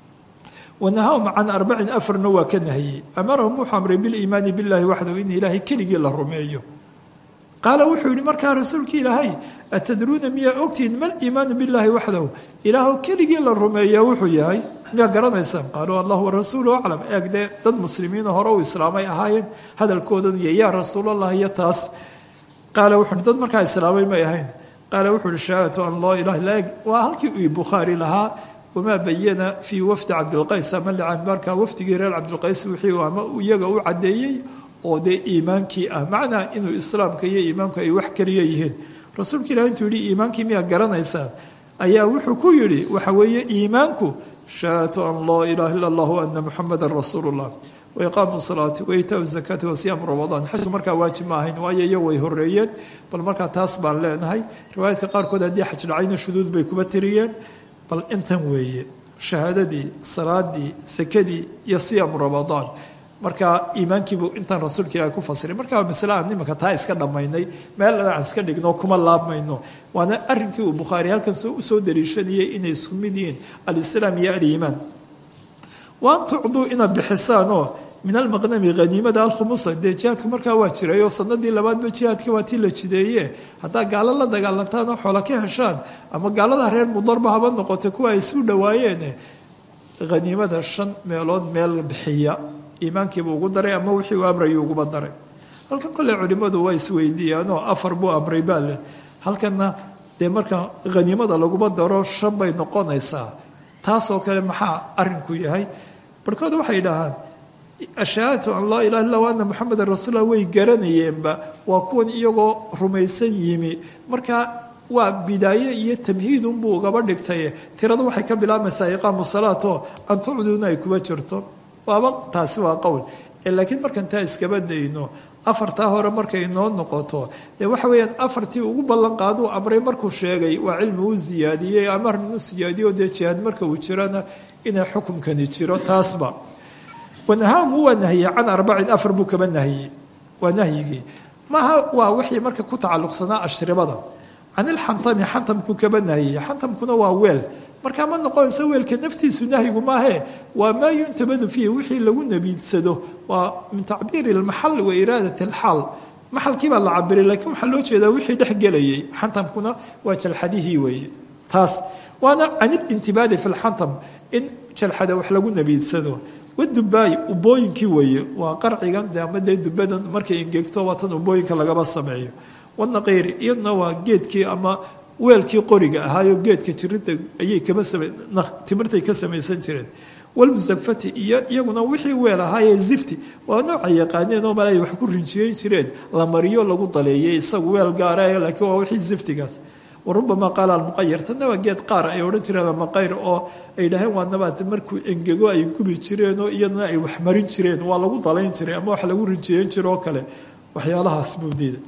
wanahahum can arbacin afarna waa ka nahiyey amarahum wuxuu amray biliimaani billahi waxdahu in ilaahay keligii la rumeeyo qaala wuxuu yihi markaa rasuulka ilaahay atadruuna miyaa ogtihiin mal iimaanu billaahi waxdahu ilaahw keligii la rumeeyaa wuxuu yahay miyaa garanaysaan qaaluu allah warasuulu aclam eeg dee dad muslimiino hore u islaamay ahaayeen hadalkoodan iyo yaa rasuulallah iyo taas qaala wuxuu dad markaa islaamay may ahayn qaala wuxuu uhi shahaadatu an laa ilaha illa eg waa halkii uu bukhaari lahaa wamaa bayana fii wafdi cabdilqays ama licanbaarka wafdigii reer cabdilqays wixii ama iyaga u caddeeyey oo dee iimaankii ah macnaa inuu islaamka iyo iimaanku ay wax keliya yihiin rasuulka ilahi intuu yihi iimaankii miyaa garanaysaan ayaa wuxuu ku yidhi waxa weeye iimaanku shahaadatu an laa ilaha illa allah ana muxamadan rasuulu llah waiqaamu salaati waitaau zakaati wasiyaamu ramadaan xajku markaa waajib ma ahayn waayo iyo way horeeyeen bal markaa taas baan leenahay riwaayaadka qaarkood haddii xaj dhacayna shuduud bay kuba tiriyeen bal intan weeye shahaadadii salaadii sakadii iyo siyaamu ramadaan marka iimaankiibuu intaan rasuulka ilahi ku fasiray markaa masle aan nimanka taa iska dhammaynay meel aan iska dhigno kuma laabmayno waana arrinkii uu bukhaari halkan usoo daliishanayay inay isku mid yihiin alislaam iyo aliimaan waan tucduu inaad bixisaanoo min almaqnami haniimada alkhumusa dee jihaadku markaa waa jiray oo sanadii labaadba jihaadkii waa tii la jideeye haddaa gaalo la dagaalantaan oo xoola ka heshaan ama gaalada reer mudarba haba noqota kuwa ay isu dhawaayeen haniimada shan meelood meel bixiya iimaankiibu ugu daray ama wixii uu amrayuu uguba daray halkan kolley culimmadu waa isweydiiyaanoo afar buu amray baale halkanna dee marka haniimada laguma daro shan bay noqonaysaa taasoo kale maxaa arinku yahay barhkood waxay dhahaan ashahaadatu an laa ilaha illa ana moxamedan rasuullah way garanayeenba waa kuwan iyagoo rumaysan yimi marka waa bidaaye iyo tamhiidunbuu ugaba dhigtay tiradu waxay ka bilaabmaysaa iqaamu salaato an tucduuna ay kuba jirto waaba taasi waa qowl laakiin markan taa iskaba dayno afartaa hore markay inoo noqoto dee waxa weeyaan afartii ugu ballan qaaduu amray markuu sheegay waa cilmi u siyaadiyey amarn u siyaadiyo dee jihaad marka uu jirana inay xukumkani jiro taasba wanahaamu waa nahiyey can arbacin afar buu kaba nahiyey waa nahyigii maaha waa wixii marka ku tacalluqsanaa ashribada can ilxantami xantamkuu kaba nahiyey xantamkuna waa weel markaa ma noqonayso weelka naftiisu nahyigu maahe waa maa yuntabadu fiihi wixii lagu nabiidsado waa min tacbiiri lmaxal wa iraadat alxaal maxalkii baa la cabiray laakiin waxaa loo jeedaa wixii dhex gelayay xantamkuna waa jalxadihii weeye taas waana can ilintibaadi fi lxantam in jalxada wax lagu nabiidsado wadubaay ubooyinkii weeye waa qarcigan de ama dee dubadan markay ingegto waa tan ubooyinka lagaba sameeyo wanaqiiri iyaduna waa geedkii ama weelkii qoriga ahaayo geedka jirinta ayay kaba timirtay ka samaysan jireen walmusafati iyo iyaguna wixii weel ahaayee zifti waa nooca yaqaaneen oo male ay wax ku rinjiyeyn jireen la mariyo lagu daleeyay isagu weel gaara laakiin waa wixii ziftigaas warubama qaala almuqayar tanna waa geed qaar ay odhan jireen maqayr oo ay dhaheen waa nabaad markuu engego ay gubi jireen oo iyadana ay wax marin jireen waa lagu dalayn jiray ama wax lagu rinjiyeyn jiro oo kale waxyaalahaas buu diiday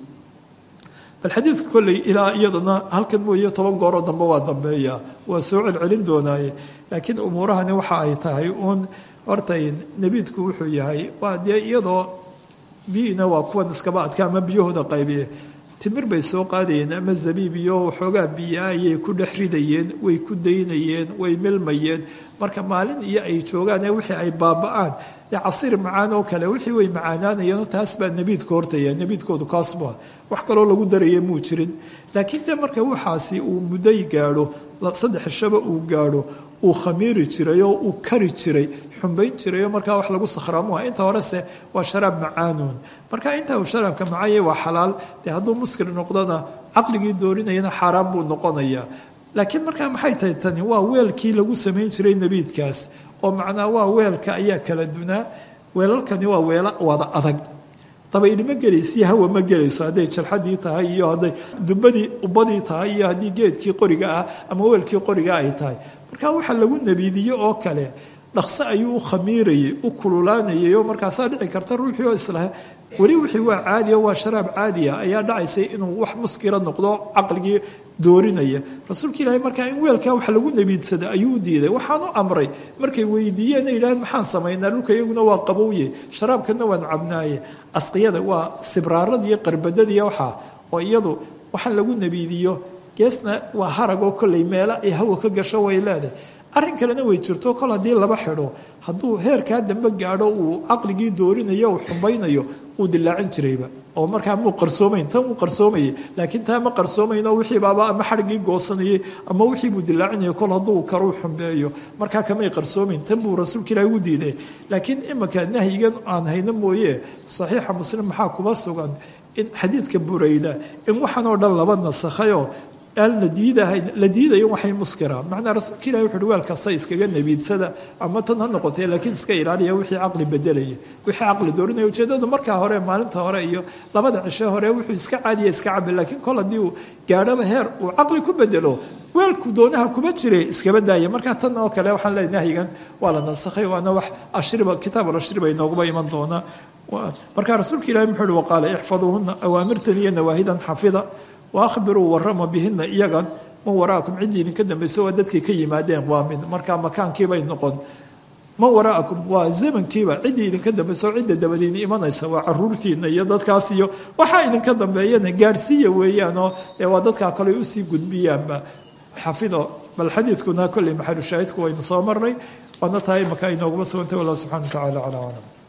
bal xadiidka kolley ilaa iyadana halkan mooye toban gooroo dambe waa dambeeya waa soo celcelin doonaaye laakiin umuurahani waxa ay tahay uun horta nebiidku wuxuu yahay waa dee iyadoo biyina waa kuwan iskaba adka ama biyahooda qaybiye timir bay soo qaadayeen ama zabiib iyo waxoogaa biyaa ayay ku dhex ridayeen way ku daynayeen way milmayeen marka maalin iyo ay joogaan ee wixii ay baaba-aan dee casiir macaan oo kale wixii way macaanaanayeen taas baa nebiidka hortaya nebiidkoodu kaasba wax kaloo lagu daraya muu jirin laakiin de marka waxaasi uu mudday gaadho saddex shaba uu gaadho uu khamiiri jiray oo uu kari jiray xumbayn jiray oo markaa wax lagu sakhraamuha inta horese waa sharaab macaanuun marka inta uu sharaabka macaanyay waa xalaal dee hadduu muskir noqdona caqligii doorinayana xaaraan buu noqonayaa laakiin markaa maxay tahay tani waa weelkii lagu samayn jiray nebiidkaas oo macnaa waa weelka ayaa kala dunaa weelalkani waa weelo wada adag dabayli ma gelaysiyo hawa ma gelayso hadday jalxadii tahay iyo hadday dubadii ubadii tahay iyo haddii geedkii qoriga ah ama weelkii qoriga ay tahay marka waxa lagu nabiidiye oo kale dhaqso ayuu u khamiirayay u kululaanayay oo markaasaa dhici karta ruuxii oo islah weli wixii waa caadiya waa sharaab caadiya ayaa dhacaysay inuu wax muskira noqdo caqligii doorinaya rasuulka ilaahay markaa in weelkaa wax lagu nabiidsada ayuu u diiday waxaan u amray markay weydiiyeen ay yidhaaheen maxaan samaynaa dhulka iyaguna waa qabowye sharaabkana waan cabnaaye asqiyada waa sibraarada iyo qarbadada iyo waxaa oo iyadu waxaan lagu nabiidiyo geesna waa harag oo kolley meelo ay hawa ka gasho way leedahay arrin kalena way jirto kol haddii laba xidho hadduu heerkaa dambe gaadho uu caqligii doorinayo uu xumbaynayo uu dilaacin jirayba oo markaa muu qarsoomayn tan uu qarsoomayay laakiin taa ma qarsoomayno wixii baaba ama xadhigii goosanayay ama wixii buu dilaacinaya kol hadduu karuu xumbeeyo markaa kamay qarsoomayn tan buu rasuulka ilahi ugu diiday laakiin imanka nahyigan aan hayno mooye saxiixa muslim maxaa kuba sugan in xadiidka burayda in waxaan oo dhan laba nasakhayoo aan la diidahayn la diidayo waxay muskira macnaa rasuulka ilahi wuxu uhi weel kasta iskaga nabiidsada ama tan ha noqotee laakiin iska ilaaliya wixii caqli bedelaya wixii caqli doorinaya ujeedadu markaa hore maalinta hore iyo labada cishe hore wuxuu iska caadiya iska cabi laakiin kol haddii uu gaadhaba heer uu caqli ku bedelo weelku doonaha kuma jire iskaba daaya markaa tan oo kale waxaan leeyahy nahyigan waa la nasakhay waana wax ashriba kitaab alashriba inooguba iman doona markaa rasuulka ilahi muxuu uhi waqaala ixfaduuhuna awaamirtan iyo nawaahidan xafida waahbiruu warama bihina iyagan man waraakum ciddii idinka dambaysa waa dadkay ka yimaadeen waa mid markaa makaankiibay noqon man waraakum waa zamankiiba ciddii idinka dambaysa oo cidda dabadiina imanaysa waa caruurtiina iyo dadkaas iyo waxaa idinka dambeeyana gaadhsiiya weeyaanoo waa dadkaa kale usii gudbiyaanba xafido bal xadiidkuna kolley maxalushaahidku waynu soo marnay waana tahay maka inooguma sugantay wallah subxana wa tacala calaa aclam